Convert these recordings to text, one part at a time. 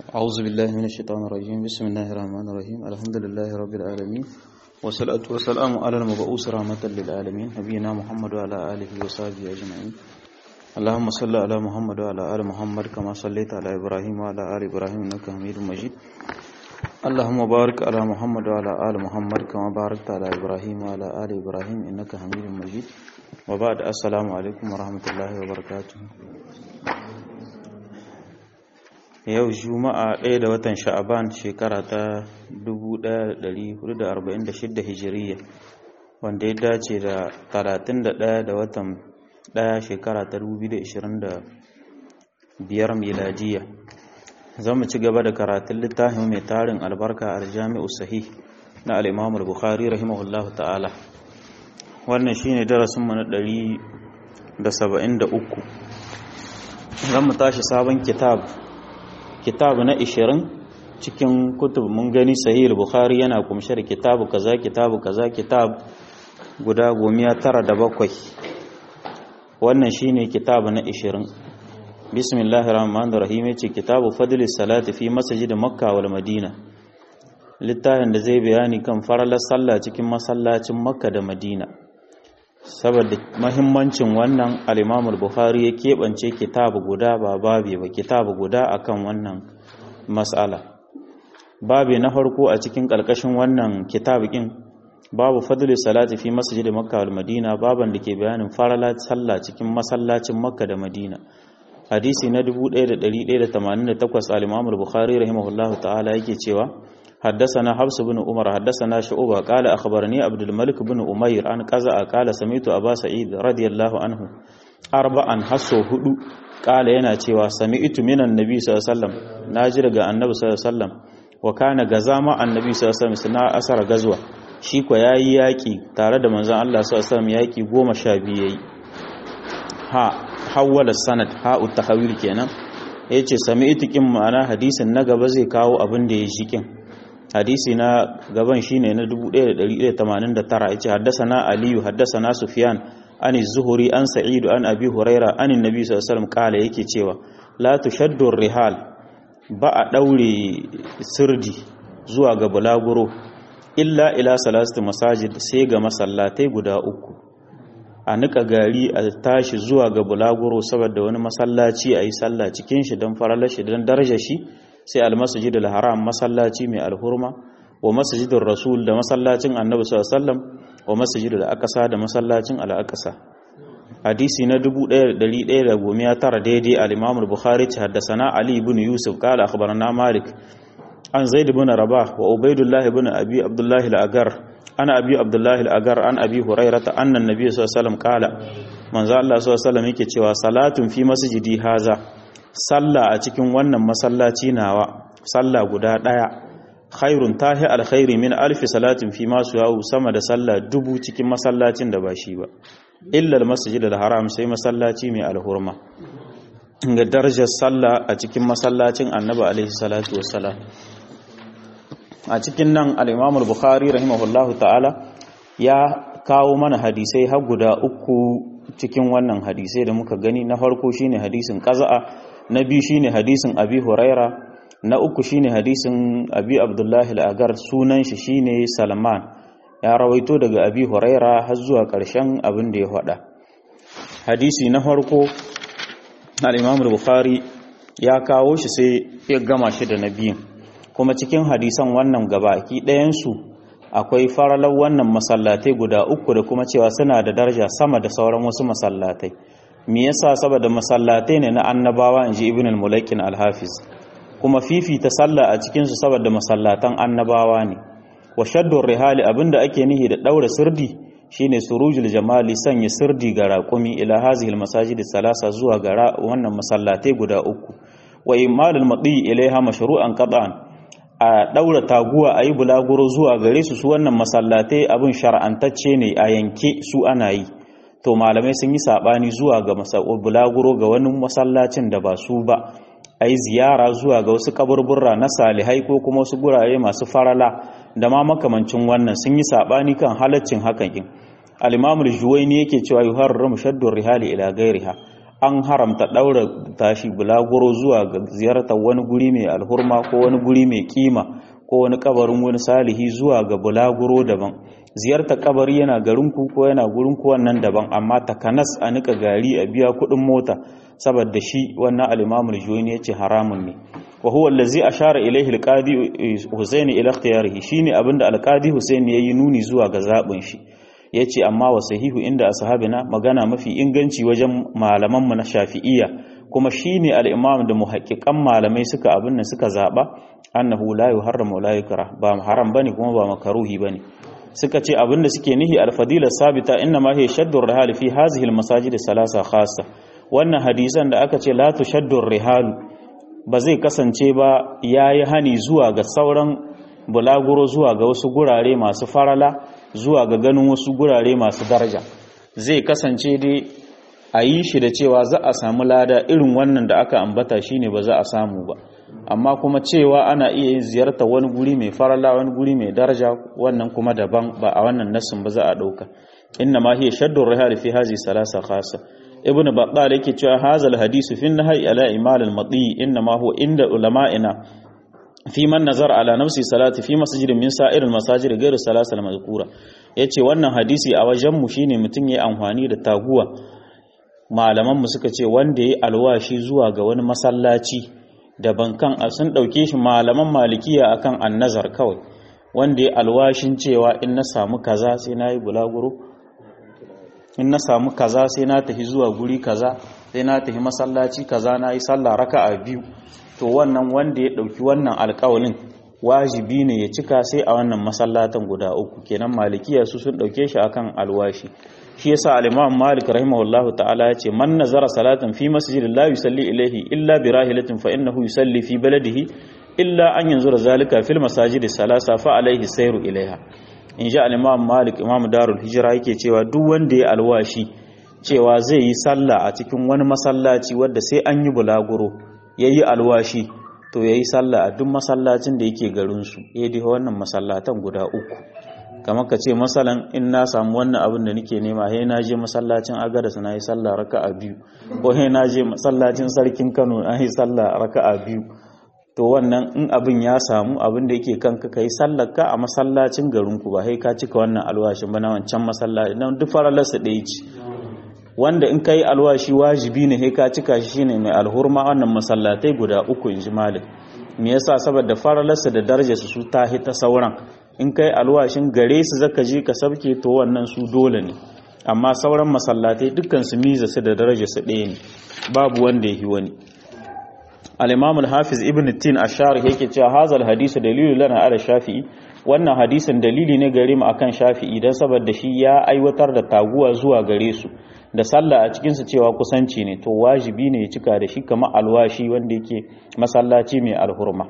أعوذ بالله من الشيطان الرجيم بسم الله الرحمن الرحيم الحمد لله رب العالمين والصلاة والسلام على المبعوث رحمة للعالمين نبينا محمد وعلى آله وصحبه أجمعين اللهم صل على محمد وعلى آل محمد كما صليت على إبراهيم وعلى آل إبراهيم إنك حميد مجيد اللهم بارك على محمد وعلى آل محمد كما باركت على إبراهيم وعلى آل إبراهيم إنك حميد مجيد وبعد السلام عليكم ورحمة الله وبركاته yau juma'a ɗaya da watan sha'aban shekara ta 1446 hijiriya wanda ya dace da 31 da watan ɗaya shekara ta 2025 miladiya za mu ci gaba da karatun littafin mai tarin albarka a jami'u sahih na al'imamul bukhari rahimahullahu ta'ala wannan shine darasinmu na 173 zan mu tashi sabon kitab kitabu na 20 cikin kutub mun gani sahih bukhari yana kumshe da kitabu kaza kitabu kaza kitab guda gomiya tara da bakwai wannan shine kitabu na 20 bismillahir rahmanir rahim yace kitabu fadlis salati fi masjid makka wal madina littafin da zai bayani kan faralar sallah cikin masallacin makka da madina saboda mahimmancin wannan al-Imam al-Bukhari ya keɓance kitabu guda ba babi ba kitabu guda akan wannan mas'ala babi na farko a cikin ƙarƙashin wannan kitabukin babu fadli salati fi masjid Makka wal Madina baban da ke bayanin faralat sallah cikin masallacin Makka da Madina hadisi na 1188 al-Imam al-Bukhari rahimahullahu ta'ala yake cewa حدثنا حفص بن عمر حدثنا شعبة قال أخبرني عبد الملك بن أمير عن قزا قال سمعت أبا سعيد رضي الله عنه أربعا حسو هدو قال yana cewa sami'tu minan nabi sallallahu alaihi wasallam naji daga annabi sallallahu alaihi wasallam wa kana gazama annabi sallallahu alaihi wasallam suna asar gazwa shi ko yayi yaki tare da manzon Allah sallallahu alaihi wasallam yaki 12 yayi ha hawala sanad ha utahawil kenan yace sami'tu kin ma'ana hadisin na gaba zai kawo abin da ya shi kin hadisi na gaban shine na 1189 yace haddathana aliyu haddathana sufyan an az-zuhri an sa'id an abi huraira an annabi sallallahu alaihi wasallam kala yake cewa la tushaddu rihal ba a daure sirdi zuwa ga bulaguro illa ila salasati masajid sai ga masallatai guda uku a nika gari a tashi zuwa ga bulaguro saboda wani masallaci a yi sallah cikin shi don faralar shi don darajar shi sai almasjid al-haram masallaci mai alhurma wa masjidin rasul da masallacin annabi sallallahu alaihi wasallam wa masjid al-aqsa da masallacin al-aqsa hadisi na 1119 daidai al-imam al-bukhari ta haddathana ali ibn yusuf qala akhbarana malik an zaid ibn rabah wa ubaidullah ibn abi abdullah al-agar ana abi abdullah al-agar an abi hurairah anna an-nabiy sallallahu alaihi wasallam qala manzo Allah sallallahu alaihi wasallam yake cewa salatun fi masjidi haza sallah a cikin wannan masallaci nawa sallah guda daya khairun tahi alkhairi min alfi salatin fi masu yawo sama da sallah dubu cikin masallacin da ba shi ba illa almasjid alharam sai masallaci mai alhurma ga darajar sallah a cikin masallacin annabi alaihi salatu wassalam a cikin nan al-imam al-bukhari rahimahullahu ta'ala ya kawo mana hadisai har guda uku cikin wannan hadisai da muka gani na farko shine hadisin qaza'a na biyu shine hadisin abi huraira na uku shine hadisin abi abdullahi al'agar sunan shi shine salman ya rawaito daga abi huraira har zuwa ƙarshen abin da ya faɗa hadisi na farko al-imam bukhari ya kawo shi sai ya gama shi da na biyun kuma cikin hadisan wannan gabaki ɗayansu akwai faralar wannan masallatai guda uku da kuma cewa suna da daraja sama da sauran wasu masallatai me yasa saboda masallatai ne na annabawa inji ibn al-mulakin al-hafiz kuma fifita sallah a cikin su saboda masallatan annabawa ne wa shaddu rihali abinda ake nihi da daura sirdi shine surujul jamali sanya sirdi ga raqumi ila hazihi al-masajid salasa zuwa ga wannan masallatai guda uku wa imal al-madi ilaiha mashru'an qad'an a daura taguwa ayi bulaguro zuwa gare su su wannan masallatai abin shar'antacce ne a yanke su ana yi to malamai sun yi sabani zuwa ga bulaguro ga wani masallacin da ba su ba a yi ziyara zuwa ga wasu kaburburra na salihai ko kuma wasu gurare masu farala da ma makamancin wannan sun yi sabani kan halaccin hakan in al-imamul juwaini yake cewa yuharramu shaddu rihali ila gairiha an haramta daura tashi bulaguro zuwa ga ziyartar wani guri mai alhurma ko wani guri mai kima ko wani kabarin wani salihi zuwa ga bulaguro daban ziyartar kabari yana garin ku ko yana gurin ku wannan daban amma takanas a nika gari a biya kuɗin mota saboda shi wannan al-Imam al-Juwayni yace haramun ne wa huwa allazi ashara ilayhi al-Qadi Husayn ila ikhtiyarihi shine abinda al-Qadi Husayn yayi nuni zuwa ga zabin shi yace amma wa sahihu inda ashabina magana mafi inganci wajen malaman mu na Shafi'iyya kuma shine al-Imam da muhaqqiqan malamai suka abin nan suka zaba annahu la yuharramu la yukrah ba haram bane kuma ba makaruhi bane suka ce abinda suke nihi al-fadila sabita inna ma hiya shaddu ar-rihal fi hadhihi al-masajid salasa khassa wannan hadisan da aka ce la tushaddu ar-rihal ba zai kasance ba yayi hani zuwa ga sauran bulaguro zuwa ga wasu gurare masu farala zuwa ga ganin wasu gurare masu daraja zai kasance dai a yi shi da cewa za a samu lada irin wannan da aka ambata shine ba za a samu ba amma kuma cewa ana iya yin ziyarta wani guri mai farala wani guri mai daraja wannan kuma daban ba a wannan nassin ba za a dauka inna ma hiya shaddu rihal fi hazi salasa khassa ibnu battal yake cewa hazal hadisu fi nahyi ala imal al madi inna ma huwa inda ulama'ina fi man nazar ala nafsi salati fi masjidin min sa'ir al masajid ghayr salasa al mazkura yace wannan hadisi a wajen mu shine mutun yayi amfani da taguwa malaman mu suka ce wanda yayi alwashi zuwa ga wani masallaci da bankan sun ɗauke shi malaman malikiya akan annazar kawai wanda ya alwashin cewa in na samu kaza sai na yi bulaguro in na samu kaza sai na tafi zuwa guri kaza sai na tafi masallaci kaza na yi sallah raka a biyu to wannan wanda ya ɗauki wannan alƙawalin wajibi ne ya cika sai a wannan masallatan guda uku kenan malikiya su sun ɗauke shi akan alwashi shi yasa al-Imam Malik rahimahullahu ta'ala yace man nazara salatan fi masjidin la yusalli ilayhi illa bi rahilatin fa innahu yusalli fi baladihi illa an yanzura zalika fil masajidi salasa fa alayhi sayru ilayha in ja al-Imam Malik Imam Darul Hijra yake cewa duk wanda ya alwashi cewa zai yi sallah a cikin wani masallaci wanda sai an yi bulaguro yayi alwashi to yayi sallah a duk masallacin da yake garin su eh dai wannan masallatan guda uku kamar ka ce masalan in na samu wannan abin da nake nema he na je masallacin agadas na yi sallah raka'a biyu ko he na je masallacin sarkin Kano na yi sallah raka'a biyu to wannan in abin ya samu abin da yake kanka kai sallar ka a masallacin garin ku ba he ka cika wannan alwashin ba na wancan masallaci dan duk faralarsa ɗaya ce wanda in kai alwashi wajibi ne he ka cika shi shine mai alhurma wannan masallatai guda uku inji malik me yasa saboda faralarsa da darajarsa su ta ta sauran in kai alwashin gare su zaka je ka sabke to wannan su dole ne amma sauran masallatai dukkan su miza su da daraja su ɗaya ne babu wanda yi wani al-imam al-hafiz ibn tin ash-sharh yake cewa hazal hadisu dalilu lana ala shafi'i wannan hadisin dalili ne gare mu akan shafi'i dan saboda shi ya aiwatar da taguwa zuwa gare su da sallah a cikin su cewa kusanci ne to wajibi ne ya cika da shi kamar alwashi wanda yake masallaci mai alhurma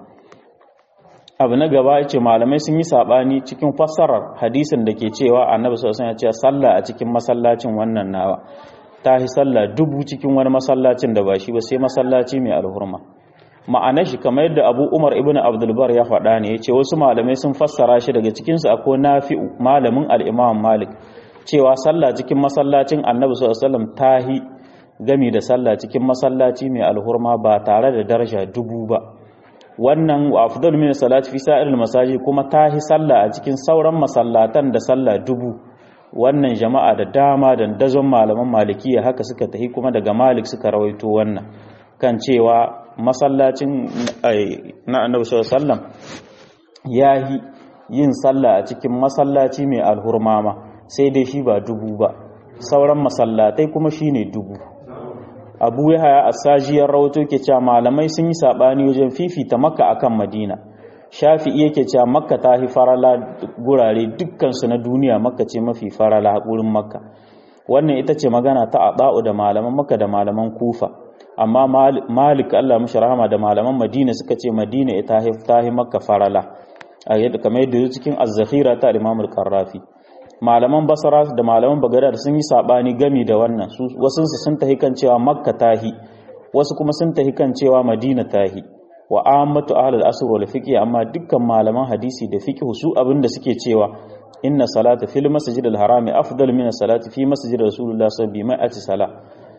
abu na gaba ya ce malamai sun yi saɓani cikin fassarar hadisin da ke cewa annabi sosai ya ce sallah a cikin masallacin wannan nawa ta yi sallah dubu cikin wani masallacin da ba shi ba sai masallaci mai alhurma ma'anar shi kamar yadda abu umar ibn abdulbar ya faɗa ne ya ce wasu malamai sun fassara shi daga cikinsu akwai nafi'u malamin al'imam malik cewa sallah cikin masallacin annabi sallallahu ta yi gami da sallah cikin masallaci mai alhurma ba tare da daraja dubu ba wannan wa afdal min salati fi sa'iril masajid kuma tahi sallah a cikin sauran masallatan da sallah dubu wannan jama'a da dama da dazon malaman malikiya haka suka tahi kuma daga malik suka rawaito wannan kan cewa masallacin na annabi sallallahu alaihi wasallam yahi yin sallah a cikin masallaci mai alhurmama sai dai shi ba dubu ba sauran masallatai kuma shine dubu abu ya haya a sajiyar rahoto ke cewa malamai sun yi saɓani wajen fifita makka akan madina shafi'i yake cewa makka ta fi farala gurare dukkansu na duniya makka ce mafi farala wurin makka wannan ita ce magana ta aɗa'u da malaman makka da malaman kufa amma malik allah mashi rahama da malaman madina suka ce madina ita ta fi makka farala a yadda kamar yadda cikin azzakhira ta imamul karrafi malaman basara da malaman bagadad sun yi sabani gami da wannan wasunsu sun tahi kan cewa makka tahi wasu kuma sun tahi kan cewa madina tahi wa ammatu ahlul asr wal fiqh amma dukkan malaman hadisi da fiqh su abinda suke cewa inna salata fil masjid al harami afdal min salati fi masjid rasulullah sallallahu alaihi wasallam sala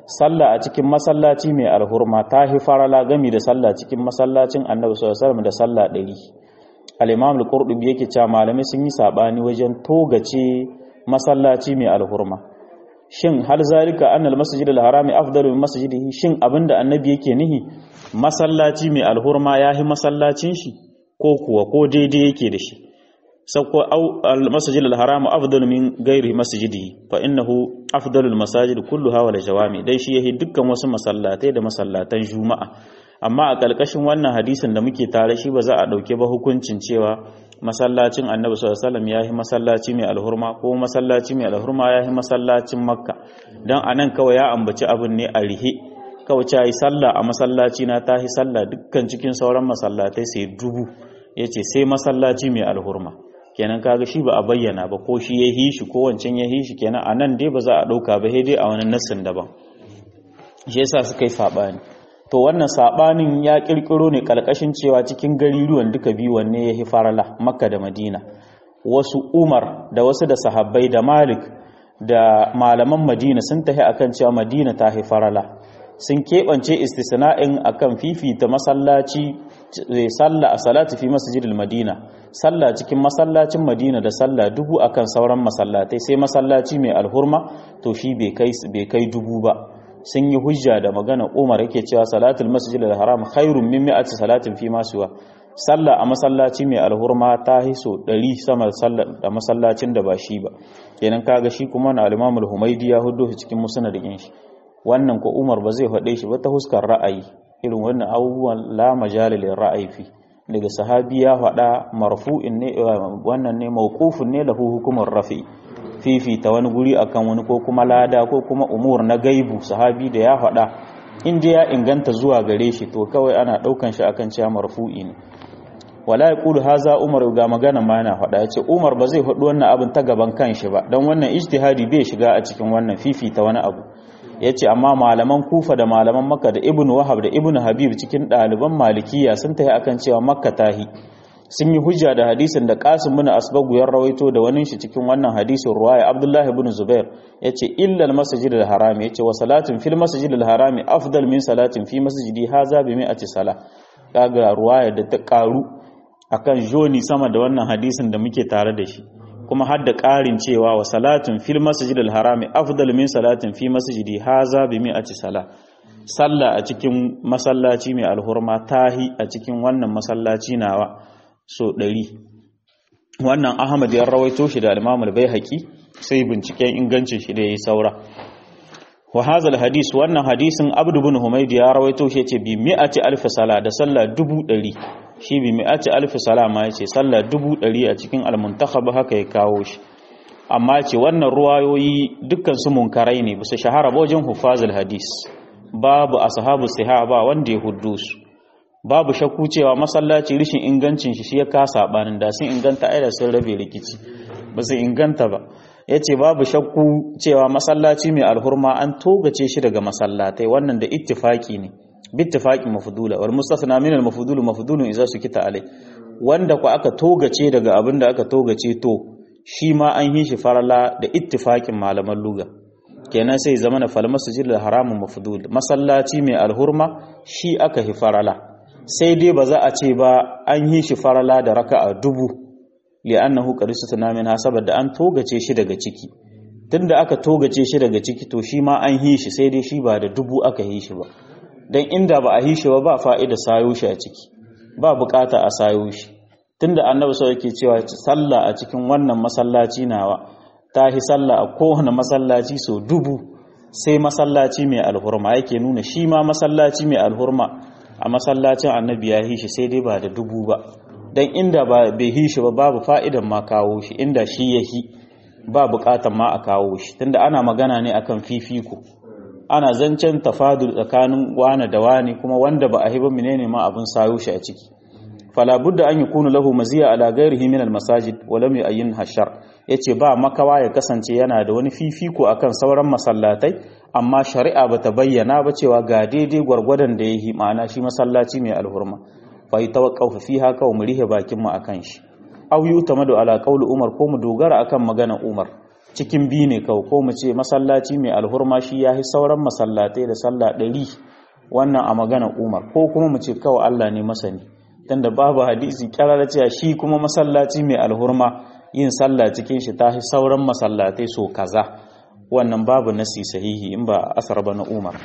sallah a cikin masallaci mai alhurma ta hi farala gami da sallah cikin masallacin annabi sallallahu alaihi wasallam da sallah ɗari al-imam al-qurtubi yake cewa malamai sun yi sabani wajen togace masallaci mai alhurma shin hal zalika anna al-masjid al-harami afdalu min masjidihi shin abinda annabi yake nihi masallaci mai alhurma yahi masallacin shi ko kuwa ko daidai yake da shi sauko al-masjid al-haram afdalu min ghairi masjidihi fa innahu afdalu al-masajid kulluha wal jawami dai shi yahi dukkan wasu masallatai da masallatan juma'a amma a kalkashin wannan hadisin da muke tare shi ba za a dauke ba hukuncin cewa masallacin annabi sallallahu alaihi wasallam yahi masallaci mai alhurma ko masallaci mai alhurma yahi masallacin makka dan anan kawai ya ambaci abin ne a rihe kawai ta yi sallah a masallaci na ta yi sallah dukkan cikin sauran masallatai sai dubu yace sai masallaci mai alhurma kenan kaga shi ba a bayyana ba ko shi ya hishi ko wancan ya hishi kenan a nan dai ba za a ɗauka ba dai a wani nassin daban shi yasa suka yi saɓani to wannan saɓanin ya ƙirƙiro ne ƙarƙashin cewa cikin gariruwan duka biyu wanne ya hi farala makka da madina wasu umar da wasu da sahabbai da malik da malaman madina sun tafi akan cewa madina ta hi farala sun keɓance istisna'in akan fifita masallaci sallah a salatu fi masjidil madina sallah cikin masallacin madina da sallah dubu akan sauran masallatai sai masallaci mai alhurma to shi bai kai dubu ba sun yi hujja da magana umar yake cewa salatul masjidil haram khairun min mi'ati salatin fi masuwa sallah a masallaci mai alhurma ta hiso 100 sama da masallacin da ba shi ba kenan kaga shi kuma na al-imam al-humaidi ya hudo cikin musnadin shi wannan ko Umar ba zai faɗe shi ba ta huskar ra'ayi irin wannan abubuwan la majalil ra'ayi fi daga sahabi ya faɗa marfu'in ne wannan ne mawqufun ne lahu hukumar rafi fifita wani guri akan wani ko kuma lada ko kuma umur na gaibu sahabi da ya faɗa in ya inganta zuwa gare shi to kawai ana ɗaukan shi akan cewa marfu'i ne wala yaqulu haza umar ga magana ma yana faɗa yace umar ba zai faɗi wannan abin ta gaban kanshi ba dan wannan ijtihadi bai shiga a cikin wannan fifita wani abu ya ce amma malaman kufa da malaman makka da ibn wahab da ibn habib cikin ɗaliban malikiya sun tafi akan cewa makka tahi sun yi hujja da hadisin da qasim bin asbagu ya rawaito da wani shi cikin wannan hadisin ruwaya abdullahi ibn zubair yace illa al-masjid al-haram yace wa salatin fil masjid al-haram afdal min salatin fi masjidi haza bi mi'ati sala kaga ruwaya da ta karu akan joni sama da wannan hadisin da muke tare da shi kuma har da ƙarin cewa wa salatin fil masjidil harami afdal min salatin fi masjidi haza bi mi'ati sala sallah a cikin masallaci mai alhurma tahi a cikin wannan masallaci nawa so ɗari wannan ahmad ya rawaito shi da al-imam al-baihaqi sai binciken ingancin shi da yayi saura wa hadha al-hadis wannan hadisin abdu bin humayd ya rawaito shi yace bi mi'ati alf sala da sallah dubu ɗari shi bi mi'ati alfi salama ya ce sallah dubu ɗari a cikin almuntakhab haka ya kawo shi amma ce wannan ruwayoyi dukkan su munkarai ne bisa shahara wajen hufazul hadis babu ashabu sahaba wanda ya huddu su babu shakku cewa masallaci rishin ingancin shi shi ya kasa banin da sun inganta aida sun rabe rikici ba su inganta ba yace babu shakku cewa masallaci mai alhurma an togace shi daga masallatai wannan da ittifaki ne bittifaqin mafdula wal mustasna min al mafdul mafdulun idza sukita alai wanda ku aka togace daga abin da aka togace to shi ma an yi shi farala da ittifaqin malaman luga kenan sai zama na fal masjid al haram mafdul masallaci mai alhurma shi aka hi farala sai dai ba za a ce ba an yi shi farala da raka'a dubu li'annahu qad sutana min saboda an togace shi daga ciki tunda aka togace shi daga ciki to shi ma an yi shi sai dai shi ba da dubu aka yi shi ba don inda ba a yi shi ba ba fa'ida sayo shi a ciki ba bukata a sayo shi tunda annabi sau yake cewa sallah a cikin wannan masallaci nawa ta yi sallah a kowane masallaci sau dubu sai masallaci mai alhurma yake nuna shi ma masallaci mai alhurma a masallacin annabi ya yi shi sai dai ba da dubu ba don inda ba bai yi shi ba babu fa'idan ma kawo shi inda shi ya yi ba bukatan ma a kawo shi tunda ana magana ne akan fifiko ana zancen tafadul tsakanin wane da wane kuma wanda ba a hiba menene ma abin sayo shi a ciki fala budda an yakunu lahu maziya ala ghairihi min almasajid wa lam yu'ayyin hashar yace ba makawa ya kasance yana da wani fifiko akan sauran masallatai amma shari'a bata bayyana ba cewa ga daidai gwargwadon da yayi ma'ana shi masallaci mai alhurma fa yatawaqqafu fiha ka umrihi bakin mu akan shi aw yutamadu ala qawli umar ko mu dogara akan maganar umar cikin biyu ne kawai ko mu ce masallaci mai alhurma shi ya yi sauran masallatai da sallah ɗari wannan a magana umar ko kuma mu ce kawai allah ne masani tunda babu hadisi kyarar cewa shi kuma masallaci mai alhurma yin sallah cikin shi ta sauran masallatai so kaza wannan babu nasi sahihi in ba asar ba na umar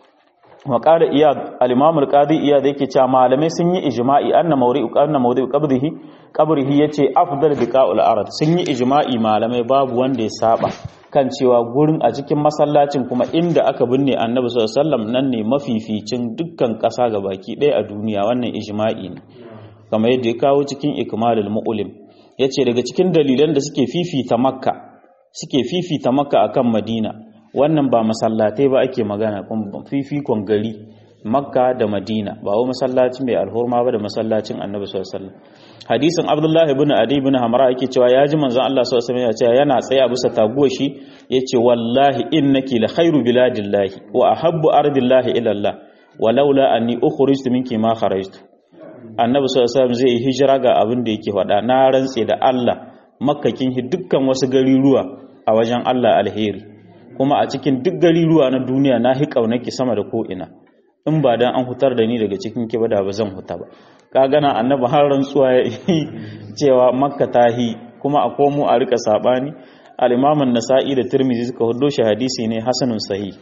wa qala iyad al-imam al-qadi iyad yake cewa malamai sun yi ijma'i anna mawri'u anna mawdi'u qabrihi qabrihi yace afdal biqa'ul ard sun yi ijma'i malamai babu wanda ya saba kan cewa gurin a cikin masallacin kuma inda aka binne annabi sallallahu alaihi wasallam nan ne mafificin dukkan ƙasa baki ɗaya a duniya wannan ijma'i ne kamar yadda ya kawo cikin ikmalul mu'lim yace daga cikin dalilan da suke fifita makka suke fifita makka akan madina wannan ba masallatai ba ake magana fifikon gari makka da madina ba wa masallaci mai alhurma ba da masallacin annabi sallallahu alaihi wasallam hadisin abdullah ibn adi ibn hamra yake cewa ya ji manzon Allah sallallahu alaihi wasallam yana tsaye a bisa taguwa shi yace wallahi innaki la khairu biladillahi wa ahabbu ardillahi ila Allah walaula anni ukhrijtu minki ma kharajtu annabi sallallahu alaihi wasallam zai hijira ga abin da yake faɗa na rantse da Allah makkakin dukkan wasu gariruwa a wajen Allah alheri kuma a cikin duk gariruwa na duniya na hi kaunaki sama da ko'ina in ba dan an hutar da ni daga cikin ki ba da ba zan huta ba ka gana annabi har rantsuwa ya yi cewa makka ta hi kuma a komo a rika sabani al-imam an-nasa'i da tirmidhi suka hudo shi hadisi ne hasanun sahih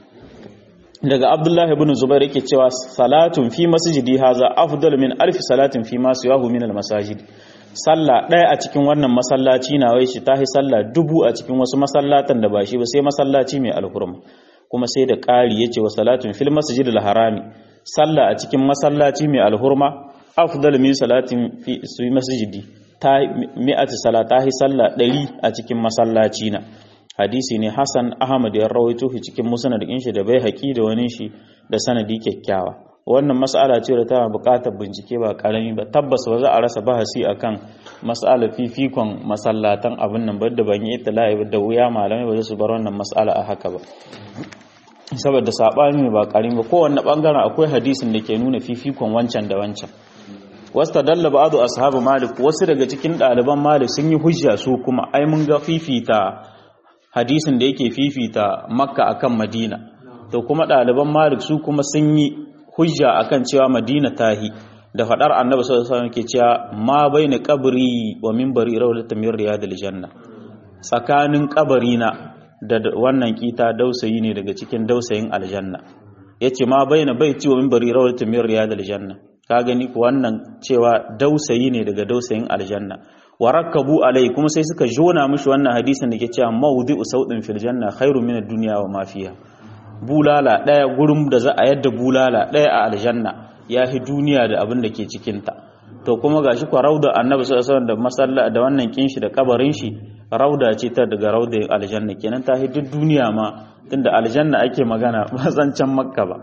daga abdullahi ibn zubair yake cewa salatun fi masjidi haza afdal min alf salatin fi ma siwahu min al-masajid sallah ɗaya a cikin wannan masallaci na wai shi tahi sallah dubu a cikin wasu masallatan da ba shi ba sai masallaci mai alhurma kuma sai da ƙari yace wa salatun fil masjidil harami sallah a cikin masallaci mai alhurma afdal min salatin fi masjidi ta mi'ati salatahi sallah ɗari a cikin masallaci na hadisi ne Hassan Ahmad ya rawaito shi cikin musnad din shi da bai haƙi da wani shi da sanadi kyakkyawa wannan mas'ala ce da tana buƙatar bincike ba karami ba tabbas ba za a rasa bahasi akan mas'ala fifikon masallatan abin nan da ban yi ittila'i da wuya malamai ba za su bar wannan mas'ala a haka ba saboda sabani ne ba karami ba kowanne bangaren akwai hadisin da ke nuna fifikon wancan da wancan wasta dalla ba'du ashabu malik wasu daga cikin ɗaliban malik sun yi hujja su kuma ai mun ga fifita hadisin da yake fifita makka akan madina to kuma ɗaliban malik su kuma sun yi hujja akan cewa madina tahi da faɗar annabi sallallahu alaihi wasallam ke cewa ma baina qabri wa minbari rawlatan min riyadil janna tsakanin kabarina da wannan kita dausayi ne daga cikin dausayin aljanna yace ma baina baiti wa minbari rawlatan min riyadil janna ka gani ku wannan cewa dausayi ne daga dausayin aljanna warakabu alai kuma sai suka jona mishi wannan hadisin da ke cewa mawdi'u sautin fil janna khairu min ad-dunya wa ma fiha bulala daya gurin da za a yadda bulala daya a aljanna yafi duniya da abin da ke cikin ta to kuma gashi kwa rauda annabi sallallahu alaihi wasallam da masalla da wannan kinshi da kabarin shi rauda ce ta daga rauda aljanna kenan ta duk duniya ma tunda aljanna ake magana ba zancan makka ba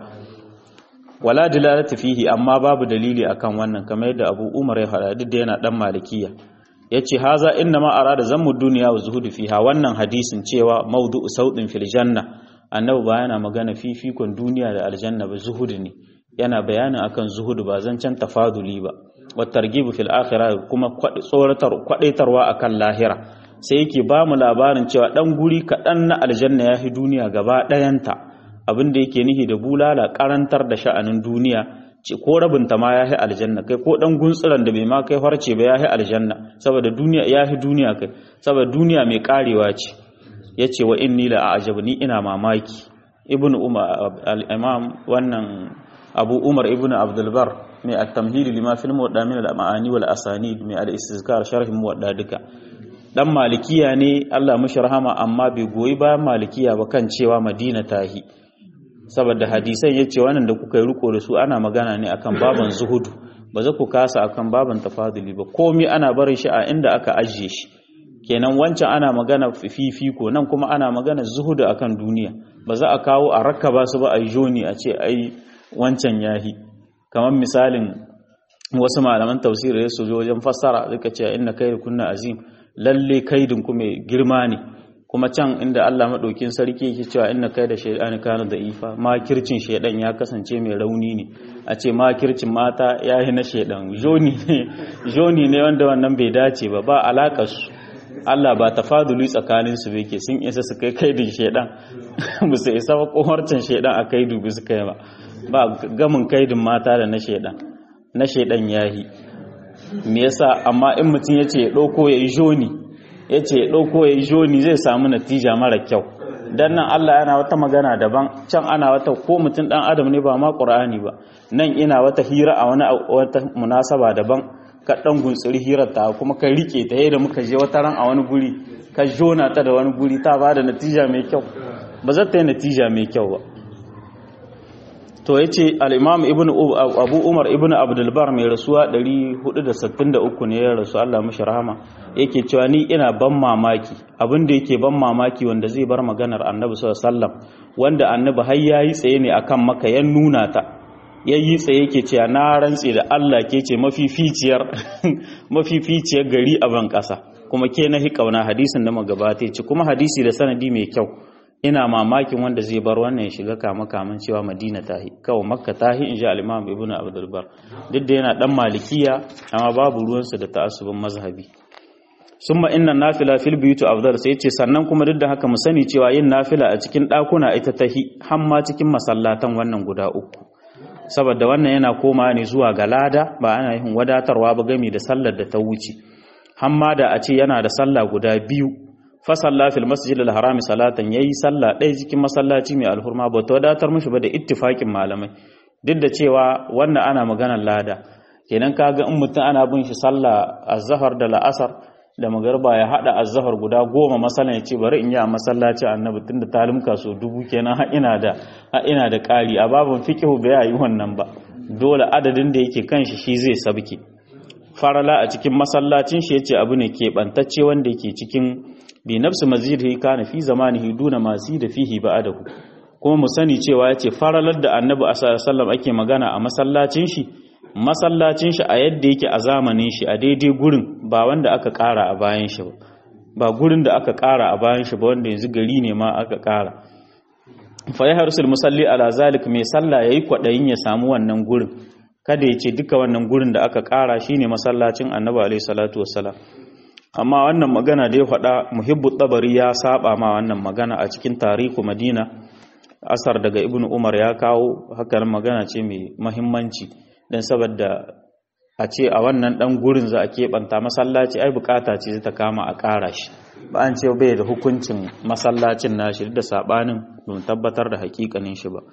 wala dilalata fihi amma babu dalili akan wannan kamar yadda Abu Umar ya faɗa duk da yana dan malikiya yace haza inna ma arada zammu dunya wa zuhudu fiha wannan hadisin cewa mawdu'u saudin fil janna annabi ba yana magana fifikon duniya da aljanna ba zuhudu ne yana bayanin akan zuhudu ba zancan tafaduli ba wa targibu fil akhirah kuma tsoratar kwadaitarwa akan lahira sai yake ba mu labarin cewa dan guri kaɗan na aljanna ya fi duniya gaba ɗayanta abin da yake nihi da bulala karantar da sha'anin duniya ce ko rabinta ma ya fi aljanna kai ko dan guntsiran da bai ma kai farce ba ya fi aljanna saboda duniya ya fi duniya kai saboda duniya mai karewa ce yace wa inni la a'jabu ni ina mamaki ibn umar al-imam wannan abu umar ibn abdul bar mai at-tamhid lima fil muwadda min al-ma'ani wal asanid mai al-istizkar sharh muwadda duka dan malikiya ne Allah mishi rahama amma bai goyi bayan malikiya ba kan cewa madina tahi saboda hadisan ya ce wannan da kuka yi riko da su ana magana ne akan baban zuhudu ba za ku kasa akan baban tafaduli ba komi ana barin shi a inda aka ajiye shi kenan wancan ana magana fifiko nan kuma ana magana zuhudu akan duniya ba za a kawo a rakka ba su ba a joni a ce ai wancan yahi kamar misalin wasu malaman tafsiri ya su wajen fassara suka ce inna kai kunna azim lalle kaidin ku mai girma ne kuma can inda Allah maɗaukin sarki yake cewa inna kai da shaydan kana da ifa makircin shaydan ya kasance mai rauni ne a ce makircin mata yayi na shaydan joni ne joni ne wanda wannan bai dace ba ba alakar su Allah ba tafaduli tsakanin su yake sun isa su kai kaidin shedan ba su isa ba koharcin shedan a kaidu ba su kai ba ba gamin kaidin mata da na shedan na shedan yahi me yasa amma in mutum yace ya dauko ya yi joni yace ya dauko ya yi joni zai samu natija mara kyau dan nan Allah yana wata magana daban can ana wata ko mutum dan adam ne ba ma qur'ani ba nan ina wata hira a wani wata munasaba daban ka dan gunsuri hirar ta kuma ka rike ta yadda muka je wata ran a wani guri ka jona ta da wani guri ta bada natija mai kyau ba za ta yi natija mai kyau ba to yace al-imam ibnu abu umar ibnu abdul bar mai rasuwa 463 ne ya rasu Allah mishi rahama yake cewa ni ina ban mamaki abin da yake ban mamaki wanda zai bar maganar annabi sallallahu alaihi wasallam wanda annabi har yayi tsaye ne akan maka ya nuna ta yayi tsaye yake cewa na rantse da Allah ke ce mafificiyar mafificiyar gari a ban kasa kuma ke na hi kauna hadisin da magabata ce kuma hadisi da sanadi mai kyau ina mamakin wanda zai bar wannan ya shiga kama kaman cewa madina tahi kawai makka tahi in ji al-imam ibnu abdul bar duk da yana dan malikiya amma babu ruwansa da ta'assubin mazhabi summa inna nafila fil buyut afdal sai yace sannan kuma duk da haka mu sani cewa yin nafila a cikin dakuna ita tahi hamma cikin masallatan wannan guda uku saboda wannan yana koma ne zuwa ga lada ba ana yin wadatarwa ba gami da sallar da ta wuce hamma da a ce yana da sallah guda biyu fasalla fil masjid al-harami salatan yayi sallah ɗaya cikin masallaci mai alhurma ba ta wadatar mishi ba da ittifakin malamai duk da cewa wannan ana maganar lada kenan kaga in mutum ana bin shi sallah azhar da la'asar da magarba ya hada azhar guda goma masalan ya ce bari in yi a masallaci annabi tunda talimka so dubu kenan har ina da har ina da ƙari a babin fiqhu bai yi wannan ba dole adadin da yake kan shi shi zai sabke farala a cikin masallacin shi yace abu ne keɓantacce wanda yake cikin bi nafsi masjidihi kana fi zamanihi duna ma da fihi ba'adahu kuma mu sani cewa yace faralar da annabi sallallahu ake magana a masallacin shi masallacin shi a yadda yake a zamanin shi a daidai gurin ba wanda aka ƙara a bayan shi ba ba gurin da aka ƙara a bayan shi ba wanda yanzu gari ne ma aka ƙara fa ya harsul musalli ala zalik mai sallah yayi kwadayin ya samu wannan gurin kada ya ce duka wannan gurin da aka ƙara shine masallacin annabi alaihi salatu wassalam amma wannan magana da ya faɗa muhibbu tabari ya saba ma wannan magana a cikin tarihu madina asar daga ibn umar ya kawo hakan magana ce mai mahimmanci don saboda a ce a wannan ɗan gurin za a keɓanta masallaci ai bukata ce ta kama a ƙara shi ba an ce bai da hukuncin masallacin nashi da saɓanin don tabbatar da hakikanin shi ba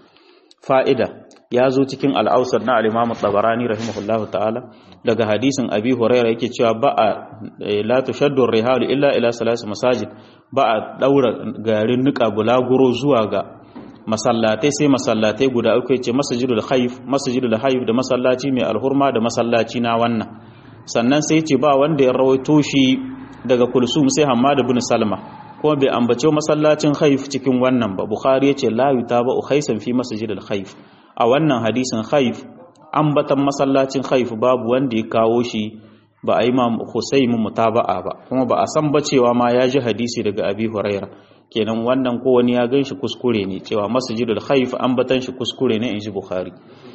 fa'ida ya zo cikin al'ausar na al'imamu tsabarani rahimahullahu ta'ala daga hadisin abi huraira yake cewa ba a la tushaddu rihalu illa ila salasu masajid ba a daura garin nika bulaguro zuwa ga masallatai sai masallatai guda uku yace masjidul khayf masjidul hayf da masallaci mai alhurma da masallaci na wannan sannan sai yace ba wanda ya rawaito shi daga kulsum sai hammad ibn salma kuma bai ambace masallacin khayf cikin wannan ba bukhari yace la yutaba khaysan fi masjidil khayf a wannan hadisin khayf ambatan masallacin khayf babu wanda ya kawo shi ba a yi ma Husayn mutaba'a ba kuma ba a san ba cewa ma ya ji hadisi daga Abi Huraira kenan wannan ko wani ya ganshi kuskure ne cewa masjidul khayf ambatan shi kuskure ne inji Bukhari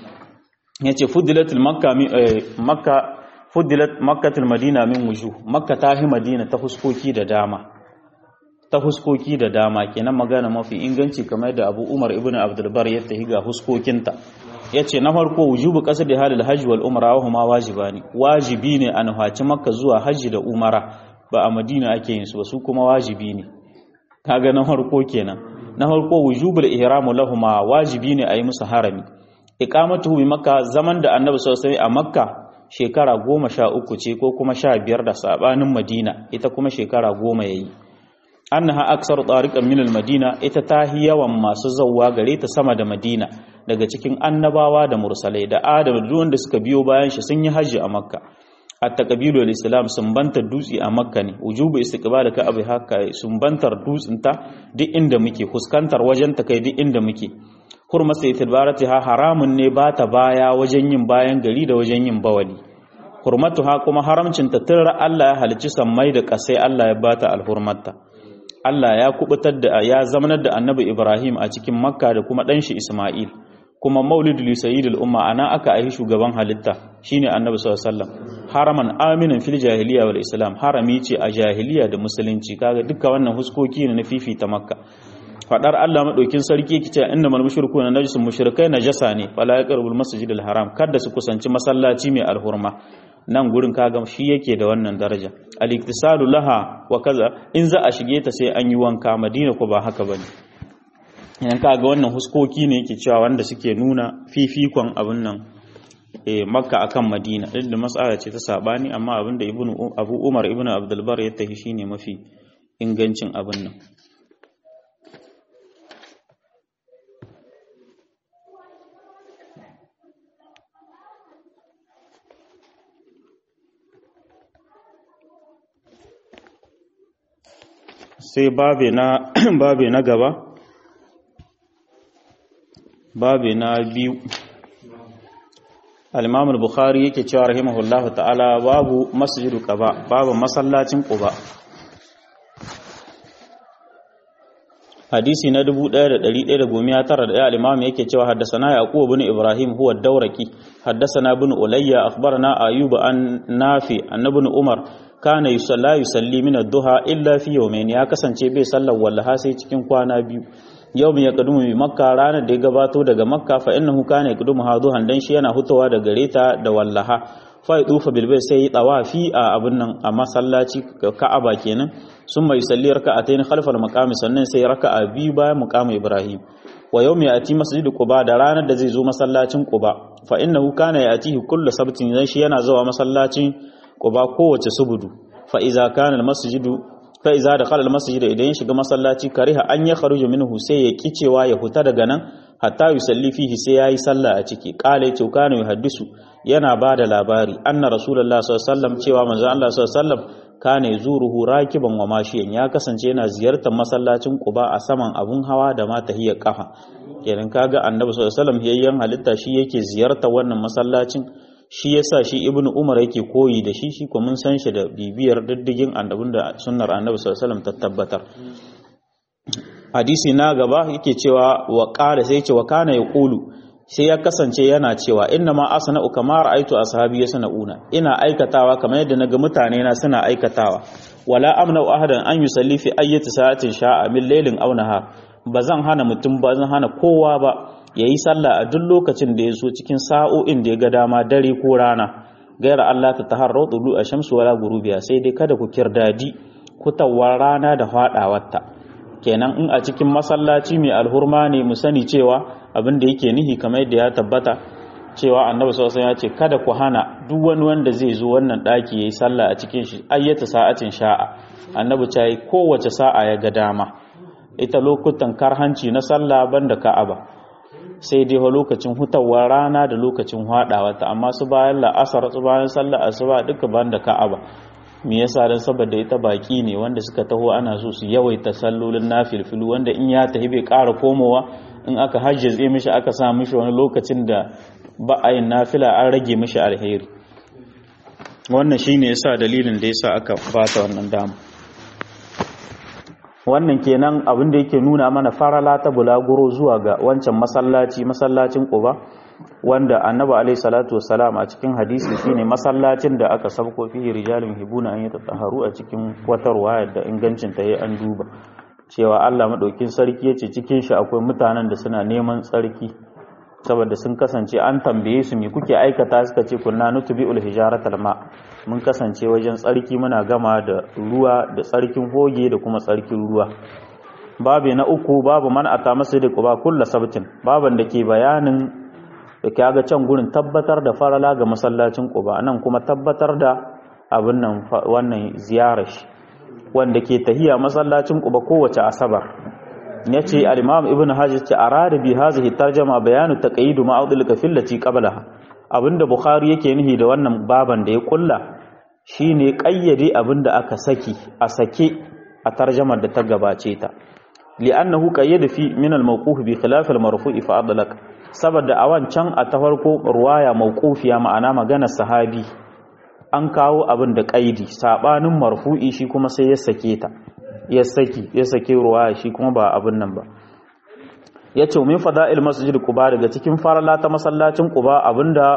yace fudilatul makka makka fudilat makkatul madina min wujuh makka ta hi madina ta huskoki da dama ta huskoki da dama kenan magana mafi inganci kamar da Abu Umar ibn Abdul Bar ya tahi ga huskokinta yace na farko wujubu qasdi halil hajji wal umra wa huma wajibani wajibi ne an haci makka zuwa hajji da umara ba a madina ake yin su ba su kuma wajibi ne kaga na farko kenan na farko wujubul ihram lahuma wajibi ne a yi musu harami iqamatuhu bi makka zaman da annabi sallallahu alaihi a makka shekara goma sha uku ce ko kuma sha biyar da sabanin madina ita kuma shekara goma yayi annaha aksar tariqan min al-madina ita tahi yawan masu zawwa gare ta sama da madina daga cikin annabawa da mursalai da adam da wanda suka biyo bayan shi sun yi haji a makka hatta qabilu al-islam sun bantar dutse a makka ne wujubu istiqbal ka abi haka sun bantar dutsen ta duk inda muke fuskantar wajen ta kai duk inda muke hurma sai ha haramun ne ba ta baya wajen yin bayan gari da wajen yin bawali hurmatuha kuma haramcin ta tun Allah ya halicci sammai da kasai Allah ya bata alhurmatta Allah ya kubutar da ya zamanar da Annabi Ibrahim a cikin Makka da kuma dan shi Isma'il kuma maulidul sayyidul umma ana aka aihi shugaban halitta shine Annabi sallallahu alaihi wasallam haraman aminin fil jahiliya wal islam harami ce a jahiliya da musulunci kaga duka wannan huskoki ne na fifita makka fadar Allah madaukin sarki yake cewa innamal mushrikuna najisun mushrikai najasa ne fala yaqrabul masjidil haram kada su kusanci masallaci mai alhurma nan gurin kaga shi yake da wannan daraja al-iktisalu laha wa kaza in za a shige ta sai an yi wanka madina ko ba haka bane idan kaga wannan huskoki ne yake cewa wanda suke nuna fifikon abin nan eh makka akan madina duk da mas'ala ce ta sabani amma abin da ibnu abu umar ibnu abdul bar ya tafi shine mafi ingancin abin nan sai babe na babe na gaba babe na biyu al-imam al-bukhari yake cewa rahimahullahu ta'ala babu masjidu quba babu masallacin quba hadisi na 1191 al-imam yake cewa haddathana yaqub ibn ibrahim huwa ad-dawraki haddathana ibn ulayya akhbarana ayyub an nafi an ibn umar kana yusalla yusalli min ad-duha illa fi yawmayn ya kasance bai sallar wallaha sai cikin kwana biyu yau ya kadumu bi makka ranar da ya gabato daga makka fa innahu kana yakudumu haduhan dan shi yana hutawa da gareta da wallaha fa yadufa bil bayt sai tawafi a abun nan a masallaci ka'aba kenan summa yusalli raka'atayn khalfal maqami sannan sai raka'a biyu bayan maqami ibrahim wa yawmi yati masjid quba da ranar da zai zo masallacin quba fa innahu kana yatihi kullu sabtin dan shi yana zuwa masallacin quba kowace subudu fa iza kana al masjidu fa iza da khalal masjid idan ya shiga masallaci kariha an ya kharuju minhu sai ya kicewa ya huta daga nan hatta yusalli fihi sai yayi sallah a ciki qala ya kana yuhaddisu yana bada labari anna rasulullahi sallallahu alaihi wasallam cewa manzo Allah sallallahu alaihi wasallam kana yuzuruhu rakiban wa mashiyan ya kasance yana ziyartar masallacin Quba a saman abun hawa da ma tahiyar kafa kenan kaga annabi sallallahu alaihi wasallam yayyan halitta shi yake ziyartar wannan masallacin shi yasa shi ibnu umar yake koyi da shi shi kuma mun san shi da bibiyar diddigin annabin da sunnar annabi sallallahu alaihi wasallam ta tabbatar hadisi na gaba yake cewa wa qala sai ce wa kana yaqulu sai ya kasance yana cewa inna ma asna'u kama ra'aytu ashabi yasna'una ina aikatawa kamar yadda naga mutane na suna aikatawa wala amna ahadan an yusalli fi ayyati sa'atin sha'a min laylin aw nahar bazan hana mutum ba zan hana kowa ba ya yi sallah a duk lokacin da ya so cikin sa'o'in da ya ga dama dare ko rana gaira Allah ta taharrau tsulu a shamsu wala gurubiya sai dai kada ku kirdadi kutawar rana da faɗawarta kenan in a cikin masallaci mai alhurma ne mu sani cewa abin da yake nihi kamar yadda ya tabbata cewa annabi sallallahu ya ce kada ku hana duk wani wanda zai zo wannan daki yayi sallah a cikin shi ayyata sa'atin sha'a annabi ta yi kowace sa'a ya ga dama ita lokutan karhanci na sallah banda ka'aba sai dai lokacin hutawar rana da lokacin haɗawa ta amma su bayan la'asar su bayan sallar asuba duka ban da ka'aba me yasa dan saboda ita baki ne wanda suka taho ana so su yawaita sallolin nafilfilu wanda in ya tafi bai ƙara komowa in aka hajjaze mishi aka sa mishi wani lokacin da ba a yin nafila an rage mishi alheri wannan shine yasa dalilin da yasa aka bata wannan dama wannan kenan abin da yake nuna mana farala ta bulaguro zuwa ga wancan masallaci masallacin Quba wanda Annabi alaihi salatu wassalam a cikin hadisi shine masallacin da aka sabko fihi rijalun hibuna an yatatahharu a cikin wata ruwaya da ingancin ta an duba cewa Allah madaukin sarki yace cikin shi akwai mutanen da suna neman tsarki saboda sun kasance an tambaye su me kuke aikata suka ce kunna nutbi'ul hijaratal ma mun kasance wajen tsarki muna gama da ruwa da tsarkin hoge da kuma tsarkin ruwa babu na uku babu man ata masjid quba kullu sabtin baban da ke bayanin da kaga can gurin tabbatar da farala ga masallacin quba nan kuma tabbatar da abin nan wannan ziyarar shi wanda ke tahiya masallacin quba kowace asabar ya ce al'imam ibn hajji ce a rada bi hazihi tarjama bayanu ta ƙa'idu ma'audul kafin lati ƙabala abinda bukhari yake nihi da wannan baban da ya ƙulla shi ne ƙayyade abinda aka saki a sake a tarjamar da ta gabace ta li'annahu qayyada fi min al-mawquf bi khilaf al-marfu'i fa adlaq saboda a wancan a ta farko ruwaya mawqufiya ma'ana maganar sahabi an kawo abin da ƙaidi sabanin marfu'i shi kuma sai ya sake ta ya saki ya sake ruwa shi kuma ba abin nan ba ya ce min fada'il masjid quba daga cikin farala ta masallacin quba abinda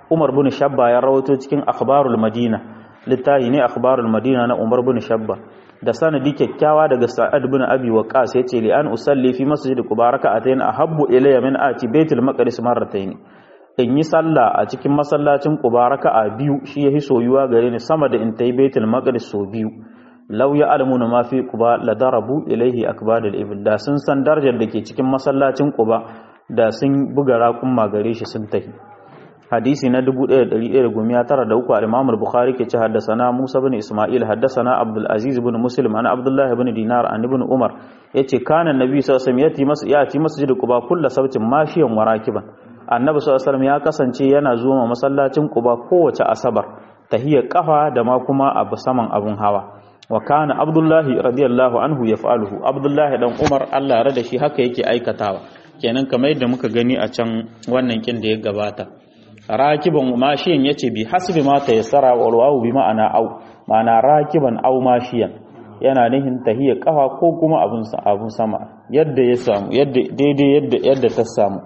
Umar bin Shabba ya rawato cikin akhbarul Madina littafi ne akhbarul Madina na Umar bin Shabba da sanadi kyakkyawa daga Sa'ad bin Abi Waqqas yace li an usalli fi masjid Quba raka'atayn ahabbu ilayya min ati Baitul Maqdis marratayn in yi sallah a cikin masallacin Quba raka'a biyu shi yahi soyuwa gare ni sama da in tayi Baitul Maqdis so biyu law ya alamuna ma fi Quba la darabu ilayhi akbadul ibil da sun san darajar da ke cikin masallacin Quba da sun buga raƙumma gare shi sun tahi hadisi na 1193 al-Imam al-Bukhari ke ce haddasana Musa bin Isma'il haddasana Abdul Aziz bin Muslim an Abdullah bin Dinar an ibn Umar yace kana annabi sallallahu alaihi wasallam yati masjid Quba kullu sabtin mashiyan warakiban annabi sallallahu alaihi wasallam ya kasance yana zuwa masallacin Quba kowace asabar tahiyar kafa da ma kuma abu saman abun hawa wa kana Abdullahi radiyallahu anhu yaf'aluhu Abdullahi dan Umar Allah ya rada shi haka yake aikatawa kenan kamar yadda muka gani a can wannan kin da ya gabata rakiban mashiyan yace bi hasbi ma tayassara wal wawu bi ma'ana au ma'ana rakiban au mashiyan yana nihin tahiyya kafa ko kuma abun abun sama yadda ya samu yadda daidai yadda yadda ta samu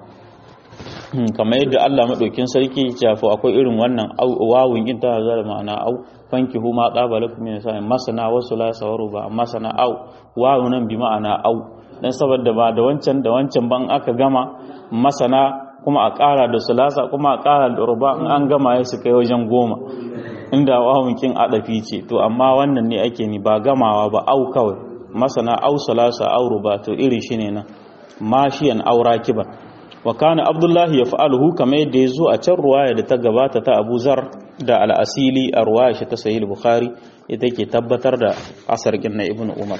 kamar yadda Allah madaukin sarki ya ce akwai irin wannan wawun in ta zara ma'ana au fankihu ma tsaba lakum min sa'in masana wasu la sawaru ba masana au wawu nan bi ma'ana au dan saboda ba da wancan da wancan ban aka gama masana kuma a ƙara da sulasa kuma a ƙara da ruba in an gama ya su kai wajen goma inda wawunkin adafi ce to amma wannan ne ake ni ba gamawa ba au kawai masana au sulasa au ruba to iri shi ne nan mashiyan aura kiban wa kana abdullahi ya fa'aluhu kamar yadda ya zo a can ruwaya da ta gabata ta abu zar da al'asili a ruwaya shi ta sahih bukhari ita ke tabbatar da asar na ibnu umar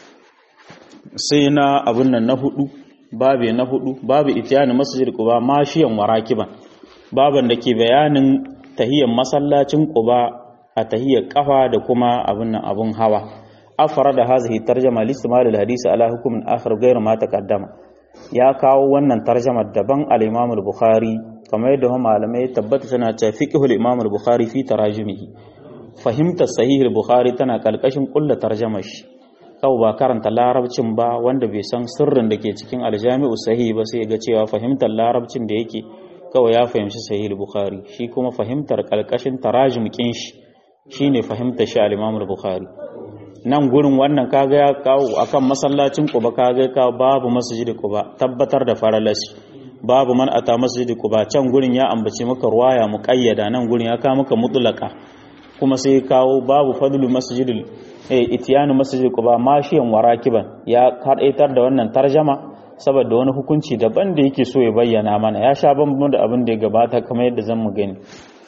sai na abin nan na hudu babe na hudu babu itiyani masjid quba mashiyan warakiban baban da ke bayanin tahiyyar masallacin quba a tahiyyar kafa da kuma abin nan abun hawa afara da hazihi tarjama listimal alhadisi ala hukumin akhar ghayr ma taqaddama ya kawo wannan tarjamar daban al-imam al-bukhari kamar yadda malamai tabbata tana cewa fiqhul imam al-bukhari fi tarajumihi fahimtar sahih al-bukhari tana kalkashin kullu tarjamar shi kawai ba karanta larabcin ba wanda bai san sirrin da ke cikin aljami'u sahi ba sai ga cewa fahimtar larabcin da yake kawai ya fahimci sahih bukhari shi kuma fahimtar kalkashin tarajum kin shi shine fahimtar shi al-imam bukhari nan gurin wannan kaga ya kawo akan masallacin quba kaga kawo babu masjid quba tabbatar da faralashi babu man ata masjid quba can gurin ya ambaci maka ruwaya muqayyada nan gurin ya kawo maka mutlaka kuma sai kawo babu fadlu masjidil itiyanu masjid quba mashiyan warakiban ya kadaitar da wannan tarjama saboda wani hukunci daban da yake so ya bayyana mana ya sha bambam da abin da ya gabata kamar yadda zan mu gani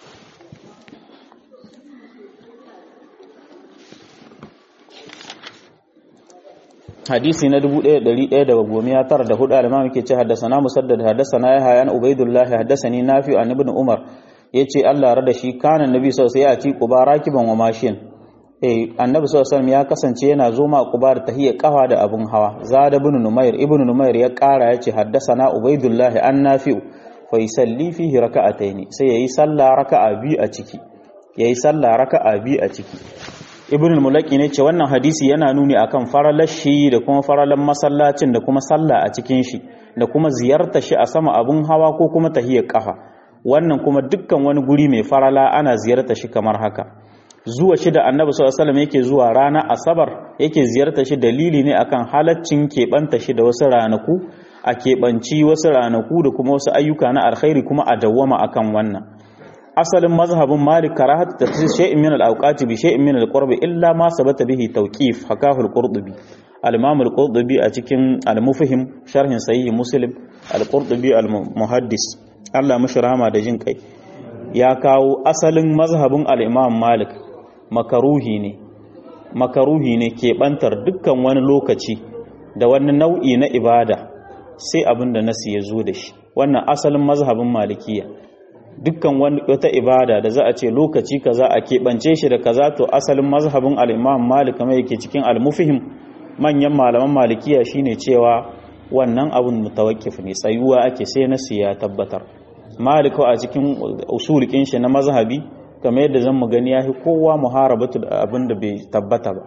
hadisi na 1194 al-imam yake ce haddathana musaddad haddathana yahya an ubaidullah haddathani nafi an ibn umar yace Allah rada shi kana nabi sallallahu alaihi wasallam ya ci quba rakiban wa mashin eh annabi sallallahu alaihi ya kasance yana zo ma quba da tahiyya kafa da abun hawa zada ibn numair ibn numair ya kara yace haddathana ubaidullah an nafi fa yusalli fihi raka'atayn sai yayi sallah raka'a biyu a ciki yayi sallah raka'a biyu a ciki ibn mulaki ne ce wannan hadisi yana nuni akan faralar shi da kuma faralan masallacin da kuma sallah a cikin shi da kuma ziyarta shi a sama abun hawa ko kuma tahiyar kafa wannan kuma dukkan wani guri mai farala ana ziyarta shi kamar haka zuwa shi da annabi sallallahu alaihi wasallam yake zuwa rana asabar yake ziyarta shi dalili ne akan halaccin keɓanta shi da wasu ranaku a keɓanci wasu ranaku da kuma wasu ayyuka na alkhairi kuma a dawwama akan wannan asalin mazhabin malik karahatu tafsir shay'in min al-awqati bi shay'in min al-qurbi illa ma sabata bihi tawqif hakahu al-qurtubi al-imam al-qurtubi a cikin al-mufhim sharhin sahih muslim al-qurtubi al-muhaddis Allah mishi rahama da jin kai ya kawo asalin mazhabin al-imam malik makaruhi ne makaruhi ne keɓantar dukkan wani lokaci da wani nau'i na ibada sai abin da nasi ya zo da shi wannan asalin mazhabin malikiya dukkan wata ibada da za a ce lokaci kaza a keɓance shi da kaza to asalin mazhabin al'imam malik kamar yake cikin al-mufihim manyan malaman malikiya shine cewa wannan abun mutawakkif ne tsayuwa ake sai na siya tabbatar malik a cikin usulikin shi na mazhabi kamar yadda zan mu gani yafi kowa muharabatu da abin da bai tabbata ba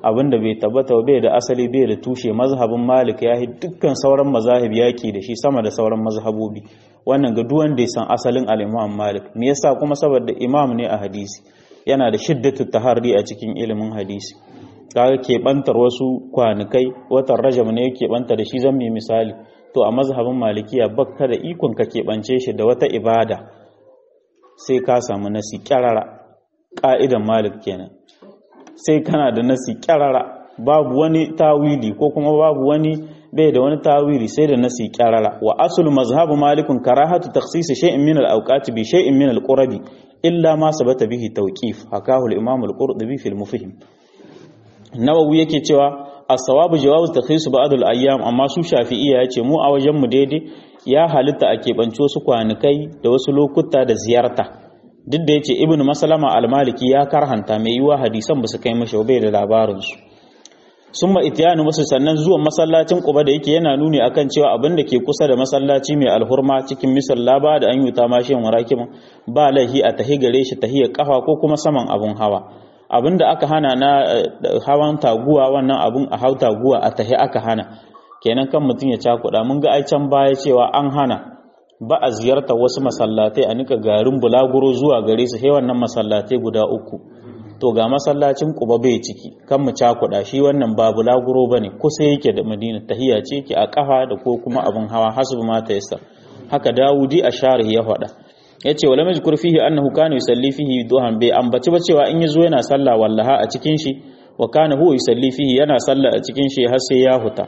abinda bai tabbata bai da asali bai da tushe mazhabin malik ya yi dukkan sauran mazahib yaki da shi sama da sauran mazhabobi wannan ga duk wanda ya san asalin al-imam malik me yasa kuma saboda imam ne a hadisi yana da shiddatu taharri a cikin ilimin hadisi kaga keɓantar wasu kwanukai watan rajab ne yake banta da shi zan mai misali to a mazhabin malikiya bakka da ikon ka keɓance shi da wata ibada sai ka samu nasi kyarara ƙa'idan malik kenan sai kana da nasi kyarara babu wani tawili ko kuma babu wani bai da wani tawili sai da nasi kyarara wa asul mazhabu malikun karahatu takhsis shay'in min al-awqati bi shay'in min al-qurabi illa ma sabata bihi tawqif hakahu al-imam al-qurtubi fi al-mufhim nawawi yake cewa as-sawabu jawazu takhsis ba'd al-ayyam amma su shafi'iyya yace mu a wajen mu daidai ya halitta a keɓance wasu kwanukai da wasu lokuta da ziyarta duk da yace ibnu maslama al-maliki ya karhanta mai yiwa hadisan ba su kai mashi bai da labarin su summa itiyanu wasu sannan zuwan masallacin quba da yake yana nuni akan cewa abin da ke kusa da masallaci mai alhurma cikin misalla ba da an yuta mashi murakim ba lahi a tahi gare shi tahiyar kafa ko kuma saman abun hawa abinda aka hana na hawan taguwa wannan abun a hau taguwa a tahi aka hana kenan kan mutum ya cakuɗa mun ga ai can baya cewa an hana ba a ziyartar wasu masallatai a nika garin bulaguro zuwa gare su sai wannan masallatai guda uku to ga masallacin kuba bai ciki kan mu cakuɗa shi wannan ba bulaguro bane kusa yake da madina tahiya ce ki a kafa da ko kuma abin hawa hasbu ma ta yasa haka dawudi a sharhi ya faɗa yace wala mazkur fihi annahu kana yusalli fihi duhan bai ambaci ba cewa in yazo yana sallah wallaha a cikin shi wa kana huwa yusalli fihi yana sallah a cikin shi har sai ya huta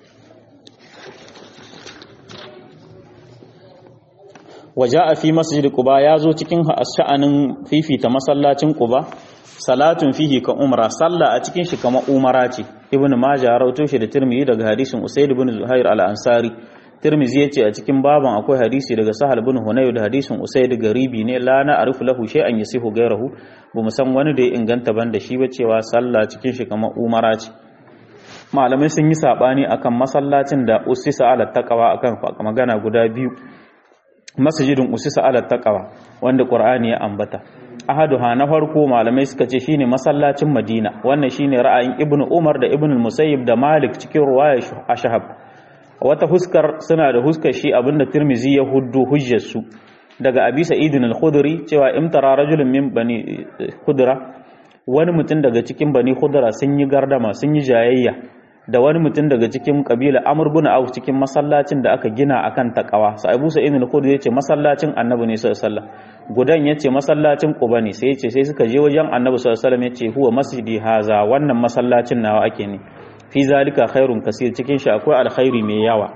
waja'a fi masjid quba yazo cikin sha'anin fifita masallacin quba salatun fihi ka umra sallah a cikin shi kamar umara ce ibn majah rawato shi da tirmidhi daga hadisin usayd ibn zuhair al-ansari tirmidhi yace a cikin baban akwai hadisi daga sahal ibn hunayr da hadisin usayd garibi ne la na arifu lahu shay'an yasihu gairahu bu mu san wani da ya inganta ban da shi ba cewa sallah cikin shi kamar umara ce malamai sun yi sabani akan masallacin da usisa ala taqwa akan magana guda biyu masjidin usisa ala taqwa wanda qur'ani ya ambata ahaduha na farko malamai suka ce shine masallacin Madina wannan shine ra'ayin Ibn Umar da Ibn Musayyib da Malik cikin ruwaya Ashhab wata huskar suna da huskar shi abinda Tirmizi ya huddu hujjar su daga Abi Sa'id al-Khudri cewa imtara rajulun min bani Khudra wani mutum daga cikin bani Khudra sun yi gardama sun yi jayayya da wani mutum daga cikin kabila Amr bin Auf cikin masallacin da aka gina akan takawa sai Abu Sa'id al-Khudri yace masallacin Annabi ne sallallahu alaihi wasallam gudan yace masallacin Quba ne sai yace sai suka je wajen Annabi sallallahu alaihi wasallam yace huwa masjidi haza wannan masallacin nawa ake ne fi zalika khairun kasir cikin shi akwai alkhairi mai yawa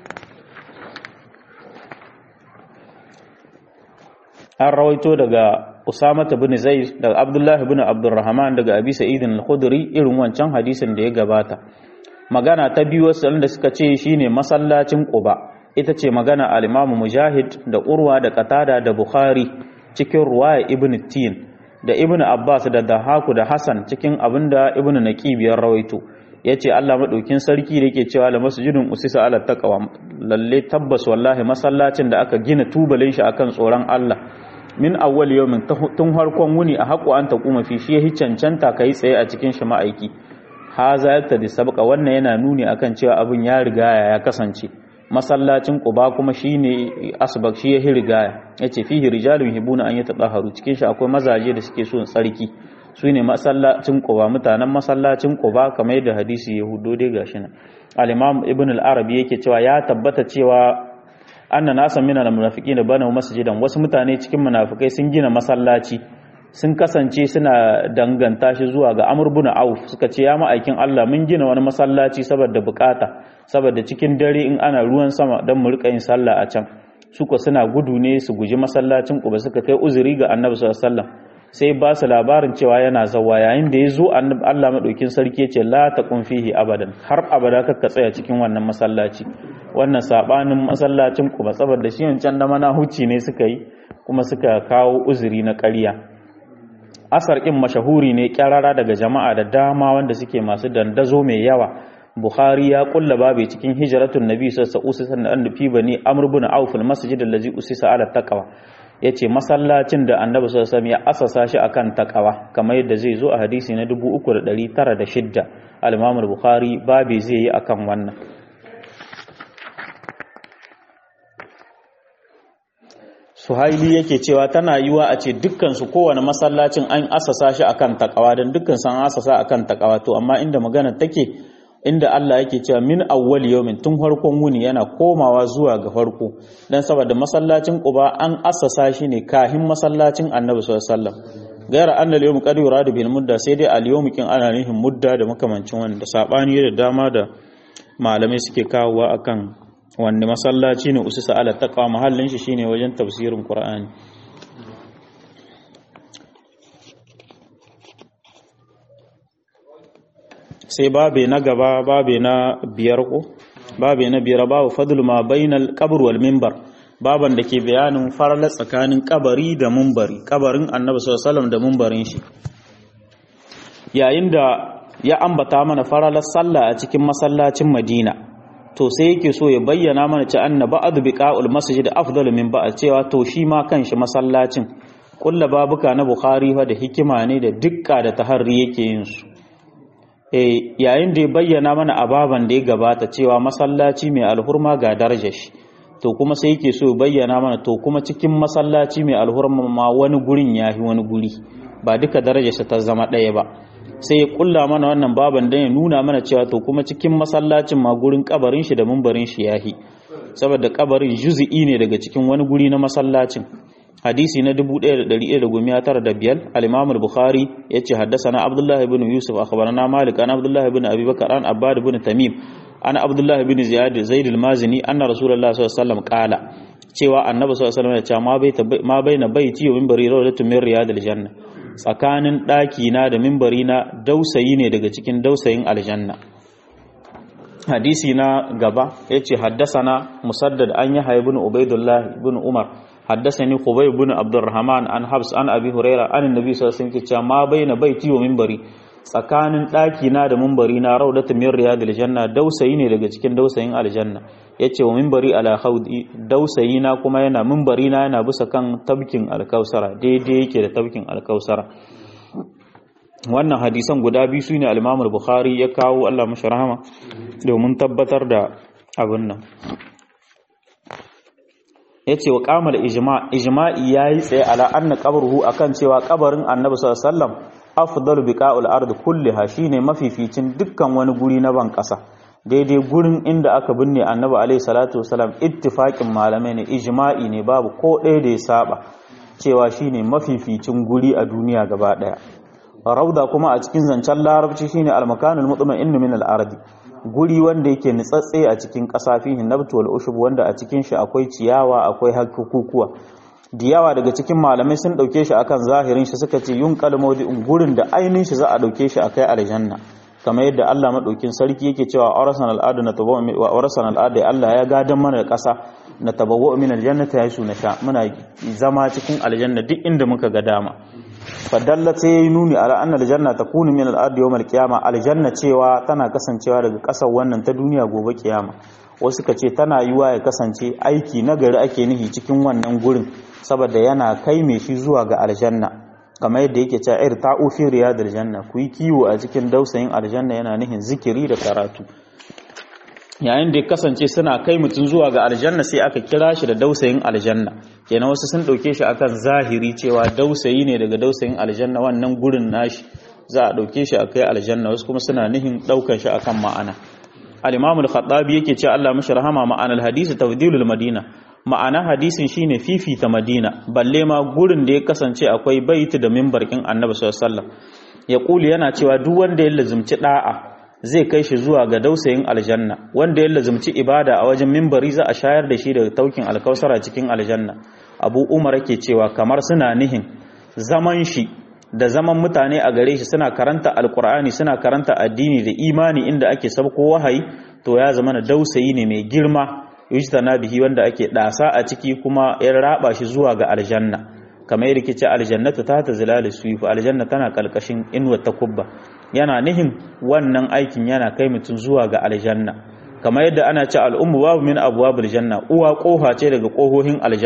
an rawaito daga Usama bin Zaid daga Abdullah bin Abdurrahman daga Abi Sa'id al-Khudri irin wancan hadisin da ya gabata magana ta biyu wasu da suka ce shine masallacin Quba ita ce magana al-Imam Mujahid da Urwa da Qatada da Bukhari cikin ruwaya Ibn Tin da Ibn Abbas da Dahaku da Hassan cikin abinda Ibn Naqib ya rawaito yace Allah madaukin sarki da yake cewa la masjidun usisa ala taqwa lalle tabbas wallahi masallacin da aka gina tubalin shi akan tsoron Allah min awwal yawmin tun harkon wuni a haƙo an taquma fi shi yahi cancanta kai tsaye a cikin shi ma'aiki haza yaktadi sabqa wannan yana nuni akan cewa abin ya riga ya kasance masallacin quba kuma shine asbaq shi yahi rigaya yace fihi rijalun hibuna an yatahharu cikin shi akwai mazaje da suke so tsarki su ne masallacin quba mutanen masallacin quba kamar yadda hadisi ya hudo dai gashi nan al-imam ibn al-arabi yake cewa ya tabbata cewa anna nasan min al-munafiqina bana masjidan wasu mutane cikin munafikai sun gina masallaci sun kasance suna danganta shi zuwa ga Amr ibn Auf suka ce ya ma'aikin Allah mun gina wani masallaci saboda bukata saboda cikin dare in ana ruwan sama dan mu rika yin sallah a can suka suna gudu ne su guji masallacin Quba suka kai uzuri ga Annabi sallallahu alaihi wasallam sai ba su labarin cewa yana zawa yayin da ya zo Annabi Allah madaukin sarki ya ce la taqum fihi abadan har abada kakka tsaya cikin wannan masallaci wannan sabanin masallacin Quba saboda shi wancan da mana huci ne suka yi kuma suka kawo uzuri na ƙarya asar ɗin mashahuri ne kyarara daga jama'a da dama wanda suke masu dandazo mai yawa bukhari ya kulla babu cikin hijratun nabi sallallahu alaihi wasallam da annabi bani amr ibn auf al masjid allazi usisa ala taqwa yace masallacin da annabi sallallahu alaihi wasallam ya asasa shi akan takawa kamar yadda zai zo a hadisi na 3906 al-Imam al-Bukhari babi zai yi akan wannan Suhaili yake cewa tana yiwa a ce dukkan su kowane masallacin an asasa shi akan takawa dan dukkan san asasa akan takawa to amma inda magana take inda Allah yake cewa min awwal yawmin tun farkon wuni yana komawa zuwa ga farko dan saboda masallacin Quba an assasa shi ne kahin masallacin Annabi sallallahu alaihi wasallam gaira annal yawm qad yuradu bil mudda sai dai al yawm kin ana nihin mudda da makamancin wanda sabani da dama da malamai suke kawowa akan wanne masallaci ne usisa ala taqwa mahallin shi shine wajen tafsirin Qur'ani sai babe na gaba babe na biyar ko babe na biyar babu fadlu ma bainal qabr wal minbar baban da ke bayanin farla tsakanin kabari da mumbari kabarin annabi sallallahu alaihi wasallam da mumbarin shi yayin da ya ambata mana faralar sallah a cikin masallacin Madina to sai yake so ya bayyana mana ci anna ba'd biqa'ul masjid afdalu min ba'd cewa to shi ma kanshi masallacin kulla babuka na Bukhari fa da hikima ne da dukka da taharri yake yin su yayin da ya bayyana mana ababan da ya gabata cewa masallaci mai alhurma ga darajar shi to kuma sai yake so bayyana mana to kuma cikin masallaci mai alhurma ma wani gurin yahi wani guri ba duka darajarsa ta zama ɗaya ba sai ya kulla mana wannan baban dan ya nuna mana cewa to kuma cikin masallacin ma gurin kabarin shi da mumbarin shi yahi saboda kabarin juz'i ne daga cikin wani guri na masallacin hadisi na 1195 al-Imam al-Bukhari yace haddathana Abdullah ibn Yusuf akhbarana Malik an Abdullah ibn Abi Bakar an Abbad ibn Tamim an Abdullah ibn Ziyad Zaid al-Mazini anna Rasulullah sallallahu alaihi wasallam qala cewa Annabi sallallahu alaihi wasallam ya ce ma baita ma baina baiti wa minbari rawdatun min riyadil janna tsakanin daki na da minbari na dausayi ne daga cikin dausayin aljanna hadisi na gaba yace haddasana musaddad an yahya ibn ubaidullah ibn umar حدثني خبيب بن عبد الرحمن عن حبس عن ابي هريره عن النبي صلى الله عليه وسلم cewa ma baina baiti wa minbari tsakanin daki na da minbari na raudatu min riyadil janna dausayi ne daga cikin dausayin aljanna yace wa minbari ala khawdi dausayi na kuma yana minbari na yana bisa kan tabkin alkausara daidai yake da tabkin alkausara wannan hadisan guda biyu sune al-Imam al-Bukhari ya kawo Allah mashi rahama domin tabbatar da abin nan ya ce wa kamar ijma'i ya yi tsaye ala anna qabruhu akan cewa kabarin annabi sallallahu alaihi wasallam afdalu biqa'ul ard kulliha shine mafificin dukkan wani guri na ban kasa daidai gurin inda aka binne annabi alaihi salatu wasallam ittifaqin malamai ne ijma'i ne babu ko ɗaya da ya saba cewa shine mafificin guri a duniya gaba daya rauda kuma a cikin zancen larabci shine al-makanul mutma'innu min al-ardi guri wanda yake nitsatse a cikin ƙasa fihi nabtu wal ushub wanda a cikin shi akwai ciyawa akwai hakukuwa diyawa daga cikin malamai sun dauke shi akan zahirin shi suka ce yun kalmodi gurin da ainin shi za a dauke shi akai aljanna kamar yadda Allah madaukin sarki yake cewa arasan al'adu na tabawu wa arasan al'adu Allah ya gadan mana ƙasa na tabawu min aljannati yasu na sha muna zama cikin aljanna duk inda muka ga dama fadalla sai ya yi nuni ala annal janna takunu min al-ardi yawm al-qiyama aljanna cewa tana kasancewa daga kasar wannan ta duniya gobe kiyama wasu ka ce tana yiwa ya kasance aiki na gari ake nihi cikin wannan gurin saboda yana kai mai shi zuwa ga aljanna kamar yadda yake cewa ir ta'u fi riyadil janna ku yi kiwo a cikin dausayin aljanna yana nihin zikiri da karatu yayin da ya kasance suna kai mutum zuwa ga aljanna sai aka kira shi da dausayin aljanna kenan wasu sun dauke shi akan zahiri cewa dausayi ne daga dausayin aljanna wannan gurin nashi za a dauke shi akai aljanna wasu kuma suna nihin daukan shi akan ma'ana al-imam al-khattabi yake cewa Allah mashi rahama ma'anar hadisi tafdilul madina ma'ana hadisin shine fifita madina balle ma gurin da ya kasance akwai baiti da mimbarkin annabi sallallahu alaihi wasallam ya kuli yana cewa duk wanda ya lazumci da'a zai kai shi zuwa ga dausayin aljanna wanda ya lazumci ibada a wajen mimbari za a shayar da shi daga taukin alkausara cikin aljanna abu umar yake cewa kamar suna nihin zaman shi da zaman mutane a gare shi suna karanta alkur'ani suna karanta addini da imani inda ake sabko wahayi to ya zama na dausayi ne mai girma yujtana bihi wanda ake dasa a ciki kuma ya raba shi zuwa ga aljanna kamar yadda kice aljannatu ta ta zilal suyuf aljanna tana kalkashin inuwar takubba yana nihin wannan aikin yana kai mutum zuwa ga aljanna kamar yadda ana ce al'ummu babu min abwabil janna uwa kofa ce daga kohohin aljanna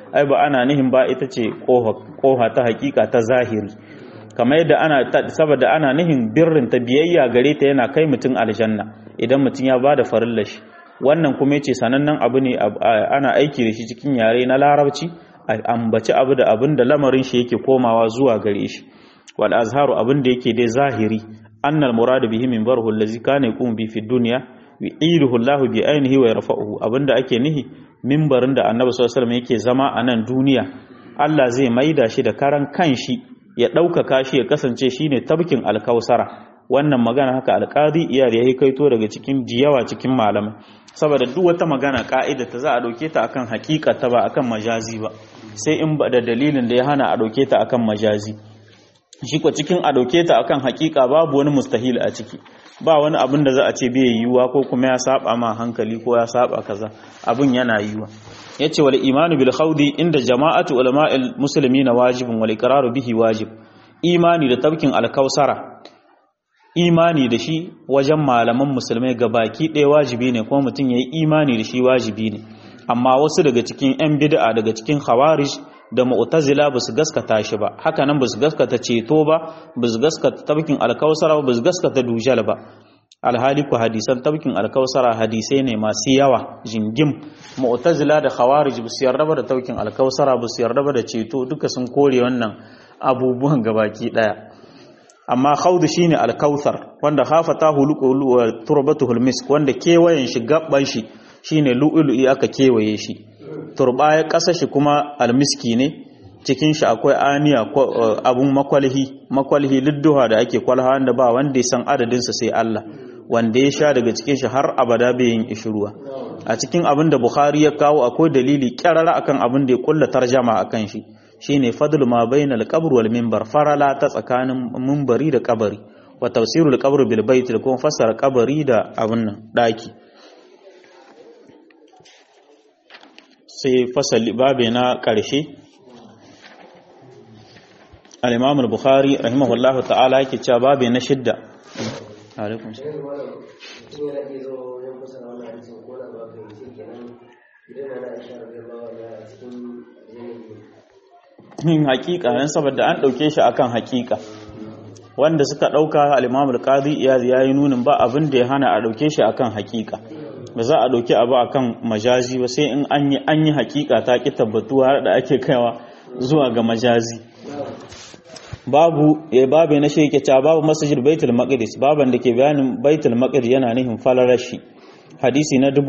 ai ba ana nihin ba ita ce koha ta hakika ta zahiri kamar yadda ana saboda ana nihin birrin ta biyayya gare ta yana kai mutum aljanna idan mutum ya bada farilla shi wannan kuma yace sanannen abu ne ana aiki da shi cikin yare na larabci ambaci abu da abin da lamarin shi yake komawa zuwa gare shi wal azharu abin da yake dai zahiri annal muradu bihi min barhu allazi kana yaqum bi fi dunya yu'iduhu Allah bi ainihi wa yarfa'uhu abinda ake nihi mimbarin da Annabi sallallahu alaihi wasallam yake zama a nan duniya Allah zai maida shi da karan kanshi ya ɗaukaka shi ya kasance shine tabkin alkausara wannan magana haka alqadi iyar yayi kaito daga cikin jiyawa cikin malamai saboda duk wata magana ka'ida ta za a dauke ta akan ta ba akan majazi ba sai in ba da dalilin da ya hana a dauke ta akan majazi shi ko cikin a dauke ta akan hakika babu wani mustahil a ciki ba wani abin da za a ce bai yiwuwa ko kuma ya saba ma hankali ko ya saba kaza abin yana yiwuwa yace wal imanu bil khawdi inda jama'atu ulama'il muslimina wajibun wal iqraru bihi wajib imani da tabkin alkausara imani da shi wajen malaman musulmai gabaki ɗaya wajibi ne kuma mutum yayi imani da shi wajibi ne amma wasu daga cikin yan bid'a daga cikin khawarij da mu'tazila ba su gaskata shi ba haka nan ba su gaskata ceto ba ba su gaskata tabkin alkausara ba su gaskata dujal ba alhali ku hadisan tabkin alkausara hadisai ne masu yawa jingim mu'tazila da khawarij ba su yarda ba da tabkin alkausara ba su yarda ba da ceto duka sun kore wannan abubuwan gabaki daya amma khawdu shine alkausar wanda khafata huluqu wa turbatuhul misk wanda kewayen shi gabban shi shine lu'lu'i aka kewaye shi turbaya ƙasa shi kuma almiski ne cikin shi akwai aniya abun makwalhi makwalhi lidduha da ake kwalha wanda ba wanda ya san adadinsa sai Allah wanda ya sha daga cikin shi har abada bai yin ishruwa a cikin abin da Bukhari ya kawo akwai dalili kyarara akan abin da ya kulla tarjama akan shi shine fadlu ma bainal qabr wal minbar farala ta tsakanin minbari da kabari wa tafsirul qabr bil bait da kuma fassara kabari da abin nan daki sai fasali babe na ƙarshe al-imam al-bukhari rahimahullahu ta'ala yake cewa babe na shidda alaikum yin hakika yan saboda an dauke shi akan hakika wanda suka dauka al-imam al-qadi iyaz yayi nunin ba abin da ya hana a dauke shi akan hakika ba za a ɗauki abu akan majazi ba sai in an yi an yi hakika ta ki tabbatuwa da ake kaiwa zuwa ga majazi babu ya babu na shi yake cewa babu masajid baitul maqdis baban da ke bayanin baitul maqdis yana nihin falarashi hadisi na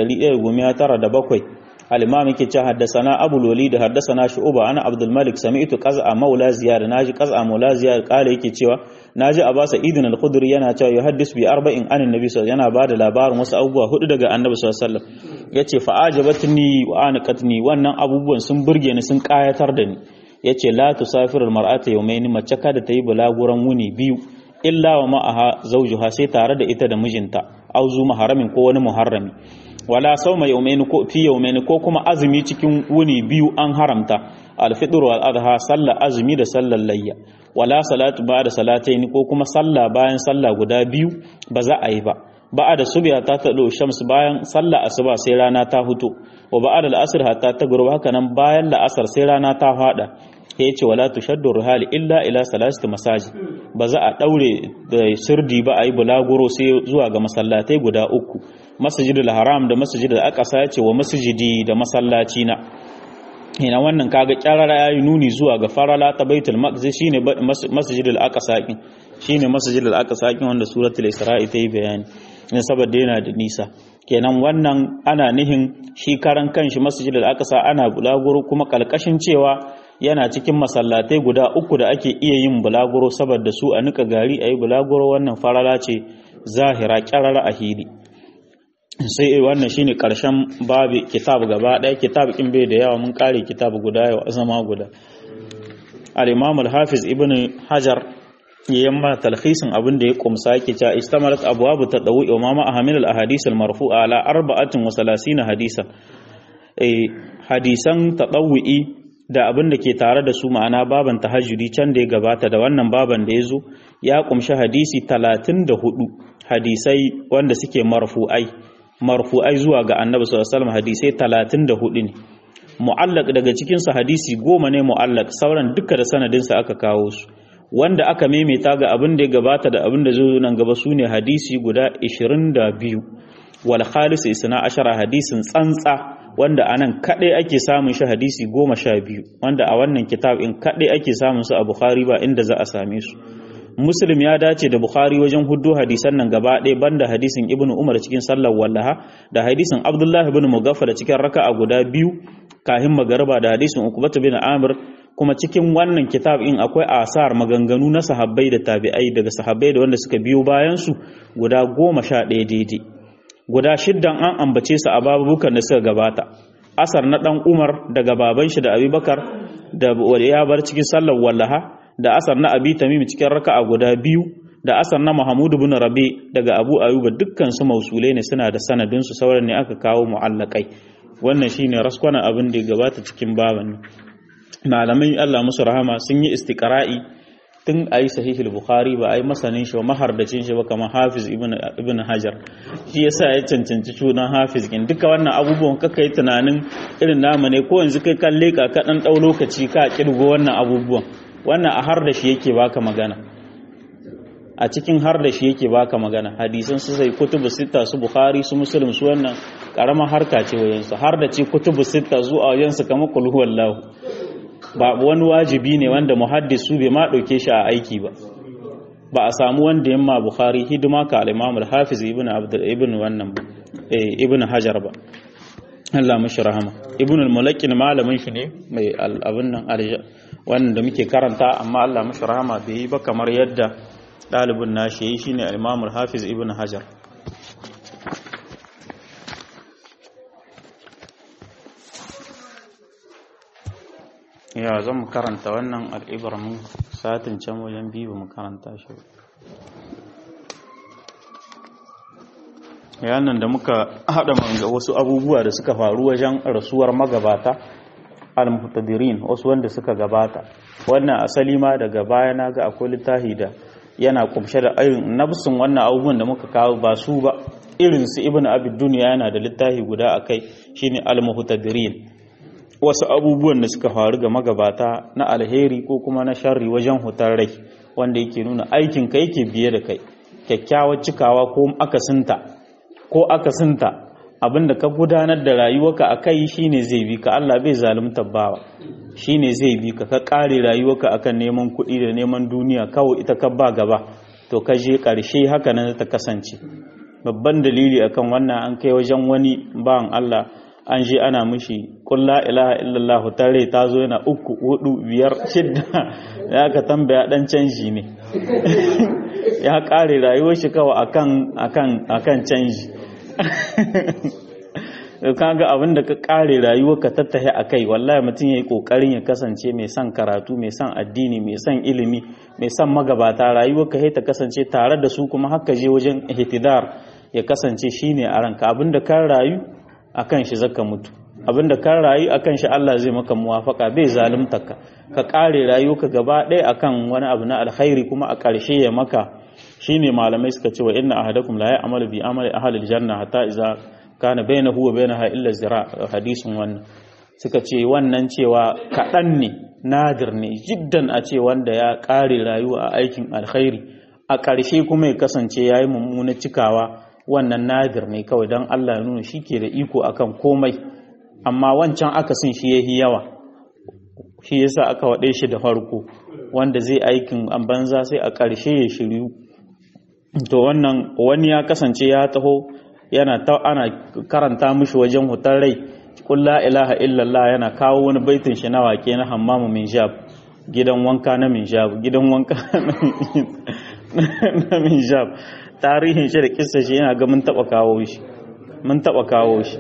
1197 al-imam yake cewa haddathana abu loli da haddathana shu'ba ana abdul malik sami'tu qaz'a maula ziyad naji qaz'a maula ziyad kale yake cewa naji abasa idin al-khudri yana cewa yuhaddis bi arba'in an annabi sallallahu yana bada labarin wasu abubuwa hudu daga annabi sallallahu alaihi wasallam yace fa ajabatni wa anqatni wannan abubuwan sun burge ni sun kayatar da ni yace la tusafiru al-mar'ata yawmayn mace kada ta yi bulaguran wuni biyu illa wa ma'aha zawjuha sai tare da ita da mijinta auzu maharamin ko wani muharrami wala sauma yawmayn ko fi yawmayn ko kuma azumi cikin wuni biyu an haramta al-fitr wal adha sallar azumi da sallar layya wala salatu ba'da salatayn ko kuma sallah bayan sallah guda biyu ba za a yi ba ba'da subya ta tado shams bayan sallah asuba sai rana ta huto wa ba'da al-asr hatta tagruba haka nan bayan la'asar sai rana ta fada ya ce wala tushaddu ruhali illa ila salasati masaji ba za a daure da sirdi ba a yi bulaguro sai zuwa ga masallatai guda uku masjidul haram da masjidul aqsa ya ce wa masjidi da masallaci na ina wannan kaga kyarara yayi nuni zuwa ga farala ta baitul maqdis shine masjidul aqsa kin shine masjidul aqsa kin wanda suratul isra'i ta yi bayani ne saboda yana da nisa kenan wannan ana nihin shi karan kanshi masjidul aqsa ana bulaguro kuma kalkashin cewa yana cikin masallatai guda uku da ake iya yin bulaguro saboda su a nika gari a yi bulaguro wannan farala ce zahira kyarar a hili sai wannan shine karshen babu kitab gaba ɗaya kitab kin bai da yawa mun kare kitab guda yau a zama guda al-imam al-hafiz ibn hajar ya yamma talhisin abin da ya kumsa yake cewa istamarat abwabu tadawi wa mama ahmil al-ahadith al-marfu'a ala arba'atin wa salasina hadisan eh hadisan tadawwi da abin da ke tare da su ma'ana baban tahajjudi can da ya gabata da wannan baban da ya zo ya kumshi hadisi talatin da hudu hadisai wanda suke marfu'ai marfu'ai zuwa ga annabi sallallahu alaihi wasallam hadisai talatin da hudu ne mu'allaq daga cikin su hadisi goma ne mu'allaq sauran duka da sanadin sa aka kawo su wanda aka maimaita ga abin da ya gabata da abin da zai nan gaba sune hadisi guda 22 wal khalis isna ashara hadisin tsantsa wanda anan kadai ake samun shi hadisi goma sha biyu wanda a wannan kitab in kadai ake samun su a bukhari ba inda za a same su muslim ya dace da bukhari wajen huddo hadisan nan gaba ɗaya banda hadisin ibnu umar cikin sallar wallaha da hadisin abdullahi ibn mugaffar cikin raka'a guda biyu kahin magarba da hadisin ukbatu bin amir kuma cikin wannan kitab in akwai asar maganganu na sahabbai da tabi'ai daga sahabbai da wanda suka biyo bayan su guda goma sha ɗaya daidai guda shiddan an ambace su a babukan da suka gabata asar na dan umar daga baban shi da abubakar da ya bar cikin sallar wallaha da asar na abi tamim cikin raka'a guda biyu da asar na mahmud ibn rabi daga abu ayuba dukkan su mausulai ne suna da sanadin su sauran ne aka kawo mu'allakai wannan shine raskwana abin da ya gabata cikin baban malamai Allah musu rahama sun yi istiqra'i tun a yi sahihul bukhari ba a yi masanin shi ba mahardacin shi ba kamar hafiz ibn hajar shi yasa ya cancanci sunan hafiz kin duka wannan abubuwan kaka yi tunanin irin namu ne ko yanzu kai kalle ka ka dan dau lokaci ka kirgo wannan abubuwan wannan a har da shi yake baka magana a cikin har da shi yake baka magana hadisan su sai kutubu sita su bukhari su muslim su wannan karamar harka ce wayansu har da ce kutubu sita zuwa wayansu kamar qul huwallahu ba wani wajibi ne wanda muhaddisu bai ma ɗauke shi a aiki ba ba a samu wanda yamma bukhari hidima ka al-imam al-hafiz ibn abdul ibn wannan eh ibn hajar ba Allah mishi rahama ibn al-mulakkin malamin shi ne mai abin nan arja wannan da muke karanta amma Allah mishi rahama bai yi ba kamar yadda dalibin nashi yayi shine al-imam al-hafiz ibn hajar ya zan mu karanta wannan al'ibar mun satin can wajen biyu mu karanta shi yanan da muka haɗa manga wasu abubuwa da suka faru wajen rasuwar magabata al-muhtadirin wasu wanda suka gabata wannan asali ma daga baya na ga akwai littafi da yana kumshe da irin nafsin wannan abubuwan da muka kawo ba su ba irin su ibn abid duniya yana da littafi guda akai shine al-muhtadirin wasu abubuwan da suka faru ga magabata na alheri ko kuma na sharri wajen hutar rai wanda yake nuna aikin ka yake biye da kai kyakkyawar cikawa ko akasinta ko akasinta abinda ka gudanar da rayuwarka a kai shine zai bi ka Allah bai zalunta bawa shine zai bi ka ka kare rayuwarka akan neman kuɗi da neman duniya kawai ita ka ba gaba to ka je ƙarshe haka nan ta kasance babban dalili akan wannan an kai wajen wani bawan Allah an je ana mishi kulla ilaha illallah tare ta zo yana uku hudu biyar shidda ya ka tambaya dan canji ne ya kare rayuwar shi kawai akan akan akan canji kaga abin da ka kare rayuwar ka tattahe akai wallahi mutum yayi kokarin ya kasance mai son karatu mai son addini mai son ilimi mai son magabata rayuwar ka ta kasance tare da su kuma haka je wajen ihtidar ya kasance shine a ranka abin da kan rayu akan shi zaka mutu abinda kan rayu akan shi Allah zai maka muwafaka bai zalunta ka ka kare rayuka gaba ɗaya akan wani abu na alkhairi kuma a ƙarshe ya maka shine malamai suka ce wa inna ahadakum la ya'malu bi amali ahli aljanna hatta idza kana bainahu wa bainaha illa zira hadisin wannan suka ce wannan cewa kaɗan ne nadir ne jiddan a ce wanda ya kare rayuwa a aikin alkhairi a ƙarshe kuma ya kasance ya yi mummuna cikawa wannan nadir ne kawai don Allah ya nuna shi ke da iko akan komai amma wancan akasin shi ya yi yawa shi yasa aka waɗe shi da farko wanda zai aikin an banza sai a ƙarshe ya shiryu to wannan wani ya kasance ya taho yana ta ana karanta mishi wajen hutar rai qul la ilaha illallah yana kawo wani baitin shi na wake na hammamu min jab gidan wanka na min jab gidan wanka na min jab tarihin shi da kissa shi yana ga mun taba kawo shi mun taba kawo shi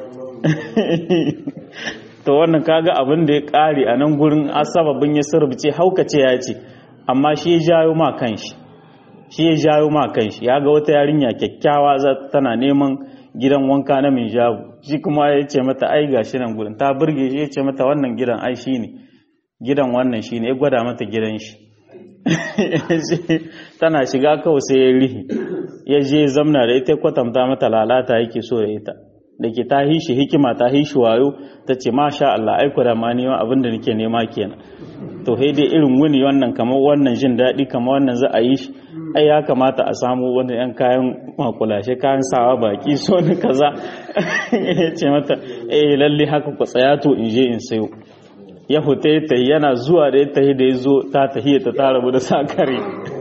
to wannan kaga abin da ya kare a nan gurin asababin ya surbice haukace ya ce amma shi ya jayo ma kanshi shi ya jayo ma kanshi ya ga wata yarinya kyakkyawa za tana neman gidan wanka na min jabu shi kuma ya ce mata ai gashi nan gurin ta burge shi ya ce mata wannan gidan ai shi ne gidan wannan shi ne ya gwada mata gidan shi tana shiga kawai sai ya rihi ya je zamna da ita kwatanta mata lalata yake so da ita da ke ta hishi hikima ta hishi wayo ta ce masha Allah aiko da ma neman abin da nake nema kenan to sai dai irin wuni wannan kamar wannan jin daɗi kamar wannan za a yi shi ai ya kamata a samu wani yan kayan makulashe kayan sawa baki so ni kaza ya ce mata eh lalle haka ku tsaya to in je in sayo ya fita ta yana zuwa da ya tahi da ya zo ta tahiya ta ta rabu da sakare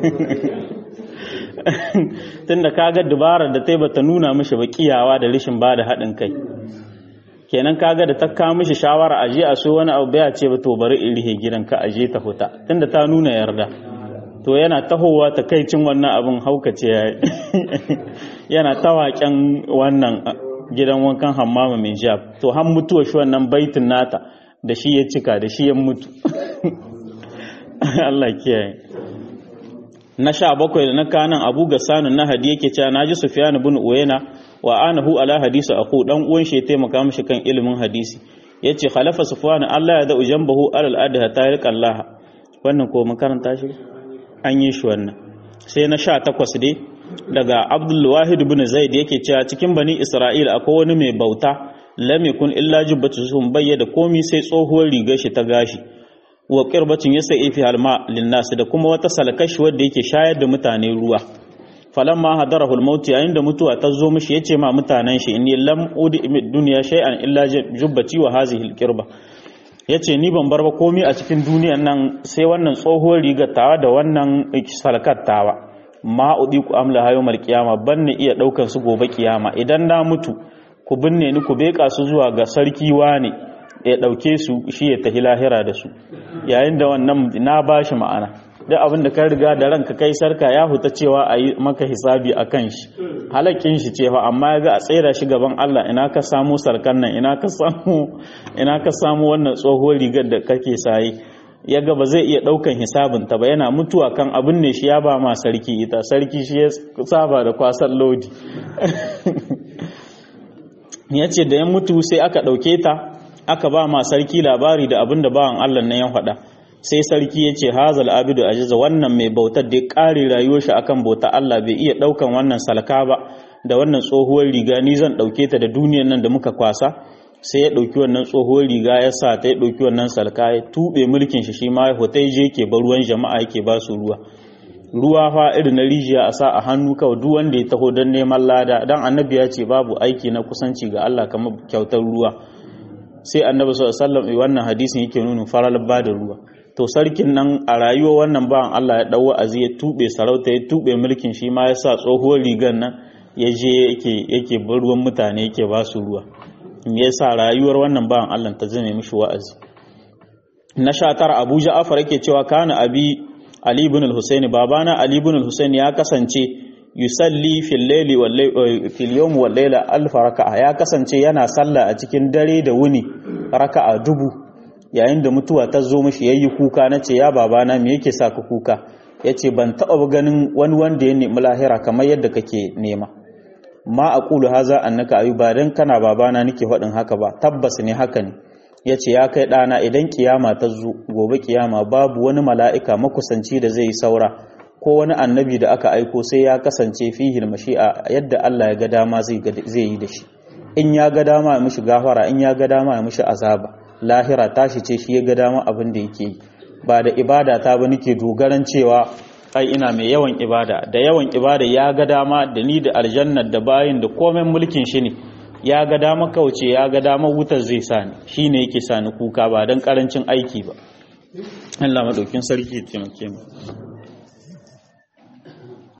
tunda kaga dubarar da ta bata nuna mishi ba kiyawa da rishin ba da haɗin kai kenan kaga da ta kawo mishi shawara a je a so wani abu baya ce ba to bari in rihe gidan ka aje ta huta tunda ta nuna yarda to yana tahowa ta kai cin wannan abin haukace ya yana tawaken wannan gidan wankan hammama mai jab to han mutuwa shi wannan baitin nata da shi ya cika da shi ya mutu Allah kiyaye na sha bakwai da na kanan abu ga sanin na hadi yake cewa naji sufyan ibn uyayna wa anahu ala hadisi aku dan uwan shi ya taimaka mishi kan ilimin hadisi yace khalafa sufyan Allah ya da ujambahu alal adha tariq Allah wannan ko mun karanta shi an yi shi wannan sai na sha takwas dai daga abdul wahid ibn zaid yake cewa cikin bani isra'ila akwai wani mai bauta lam yakun illa jubbatu sun bayyana komi sai tsohuwar rigar shi ta gashi wa qirbatin yasai fi halma linnas da kuma wata salakashi wanda yake shayar da mutane ruwa falamma hadarahu al-maut yayin da mutuwa ta zo mishi yace ma mutanen shi inni lam udi dunya shay'an illa jubbati wa hadhihi al-qirba yace ni ban bar ba komai a cikin duniyan nan sai wannan tsohuwar rigar tawa da wannan salakar tawa ma udi ku amla hayo mal kiyama banne iya daukan su gobe kiyama idan na mutu ku binne ni ku beka su zuwa ga sarki wane ya dauke su shi ya tahi lahira da su yayin da wannan na bashi ma'ana duk abin da ka riga da ranka kai sarka ya huta cewa a yi maka hisabi a kan shi halakin shi ce fa amma ya ga a tsera shi gaban Allah ina ka samu sarkan nan ina ka samu ina ka samu wannan tsohuwar rigar da kake sayi ya ga ba zai iya daukan hisabin ta ba yana mutuwa kan abin ne shi ya ba ma sarki ita sarki shi ya saba da kwasan lodi ya ce da ya mutu sai aka dauke ta aka ba ma sarki labari da abin da bawan Allah nan ya faɗa sai sarki ya ce hazal abidu ajiza wannan mai bautar da ya ƙare rayuwar shi akan bauta Allah bai iya ɗaukan wannan salka ba da wannan tsohuwar riga ni zan ɗauke ta da duniyar nan da muka kwasa sai ya ɗauki wannan tsohuwar riga ya sa ta ya ɗauki wannan salka ya tuɓe mulkin shi shi ma ya hotai je ke bar ruwan jama'a yake ba su ruwa ruwa fa irin na rijiya a sa a hannu kawai duk wanda ya taho don neman lada dan annabi ya ce babu aiki na kusanci ga Allah kamar kyautar ruwa sai annabi sallallahu alaihi wasallam wannan hadisin yake nuna faral ba da ruwa to sarkin nan a rayuwa wannan bawan Allah ya dau wa'azi ya tube sarauta ya tube mulkin shi ma ya sa tsohuwar rigar nan ya je yake yake bar ruwan mutane yake ba su ruwa me yasa rayuwar wannan bawan Allah ta zame mishi wa'azi na sha tara Abu Ja'far yake cewa kana abi Ali ibn al-Husayn babana Ali ibn al-Husayn ya kasance yusalli fil layli wal fil yawm wal layla alf raka'a ya kasance yana sallah a cikin dare da wuni raka'a dubu yayin da mutuwa ta zo mishi yayi kuka nace ya babana me yake sa ka kuka yace ban taba ganin wani wanda ya nemi lahira kamar yadda kake nema ma aqulu haza annaka ayuba dan kana babana nake faɗin haka ba tabbas ne haka ne yace ya kai ɗana idan kiyama ta zo gobe kiyama babu wani mala'ika makusanci da zai yi saura ko wani annabi da aka aiko sai ya kasance fihil mashi'a yadda Allah ya ga dama zai yi da shi in ya ga dama ya mishi gafara in ya ga dama ya mishi azaba lahira tashi ce shi ya ga dama abin da yake yi ba da ibada ta ba nake dogaran cewa ai ina mai yawan ibada da yawan ibada ya ga dama da ni da aljannar da bayin da komai mulkin shi ne ya ga dama kauce ya ga dama wutar zai sani shine yake sani kuka ba dan karancin aiki ba Allah madaukin sarki ya taimake mu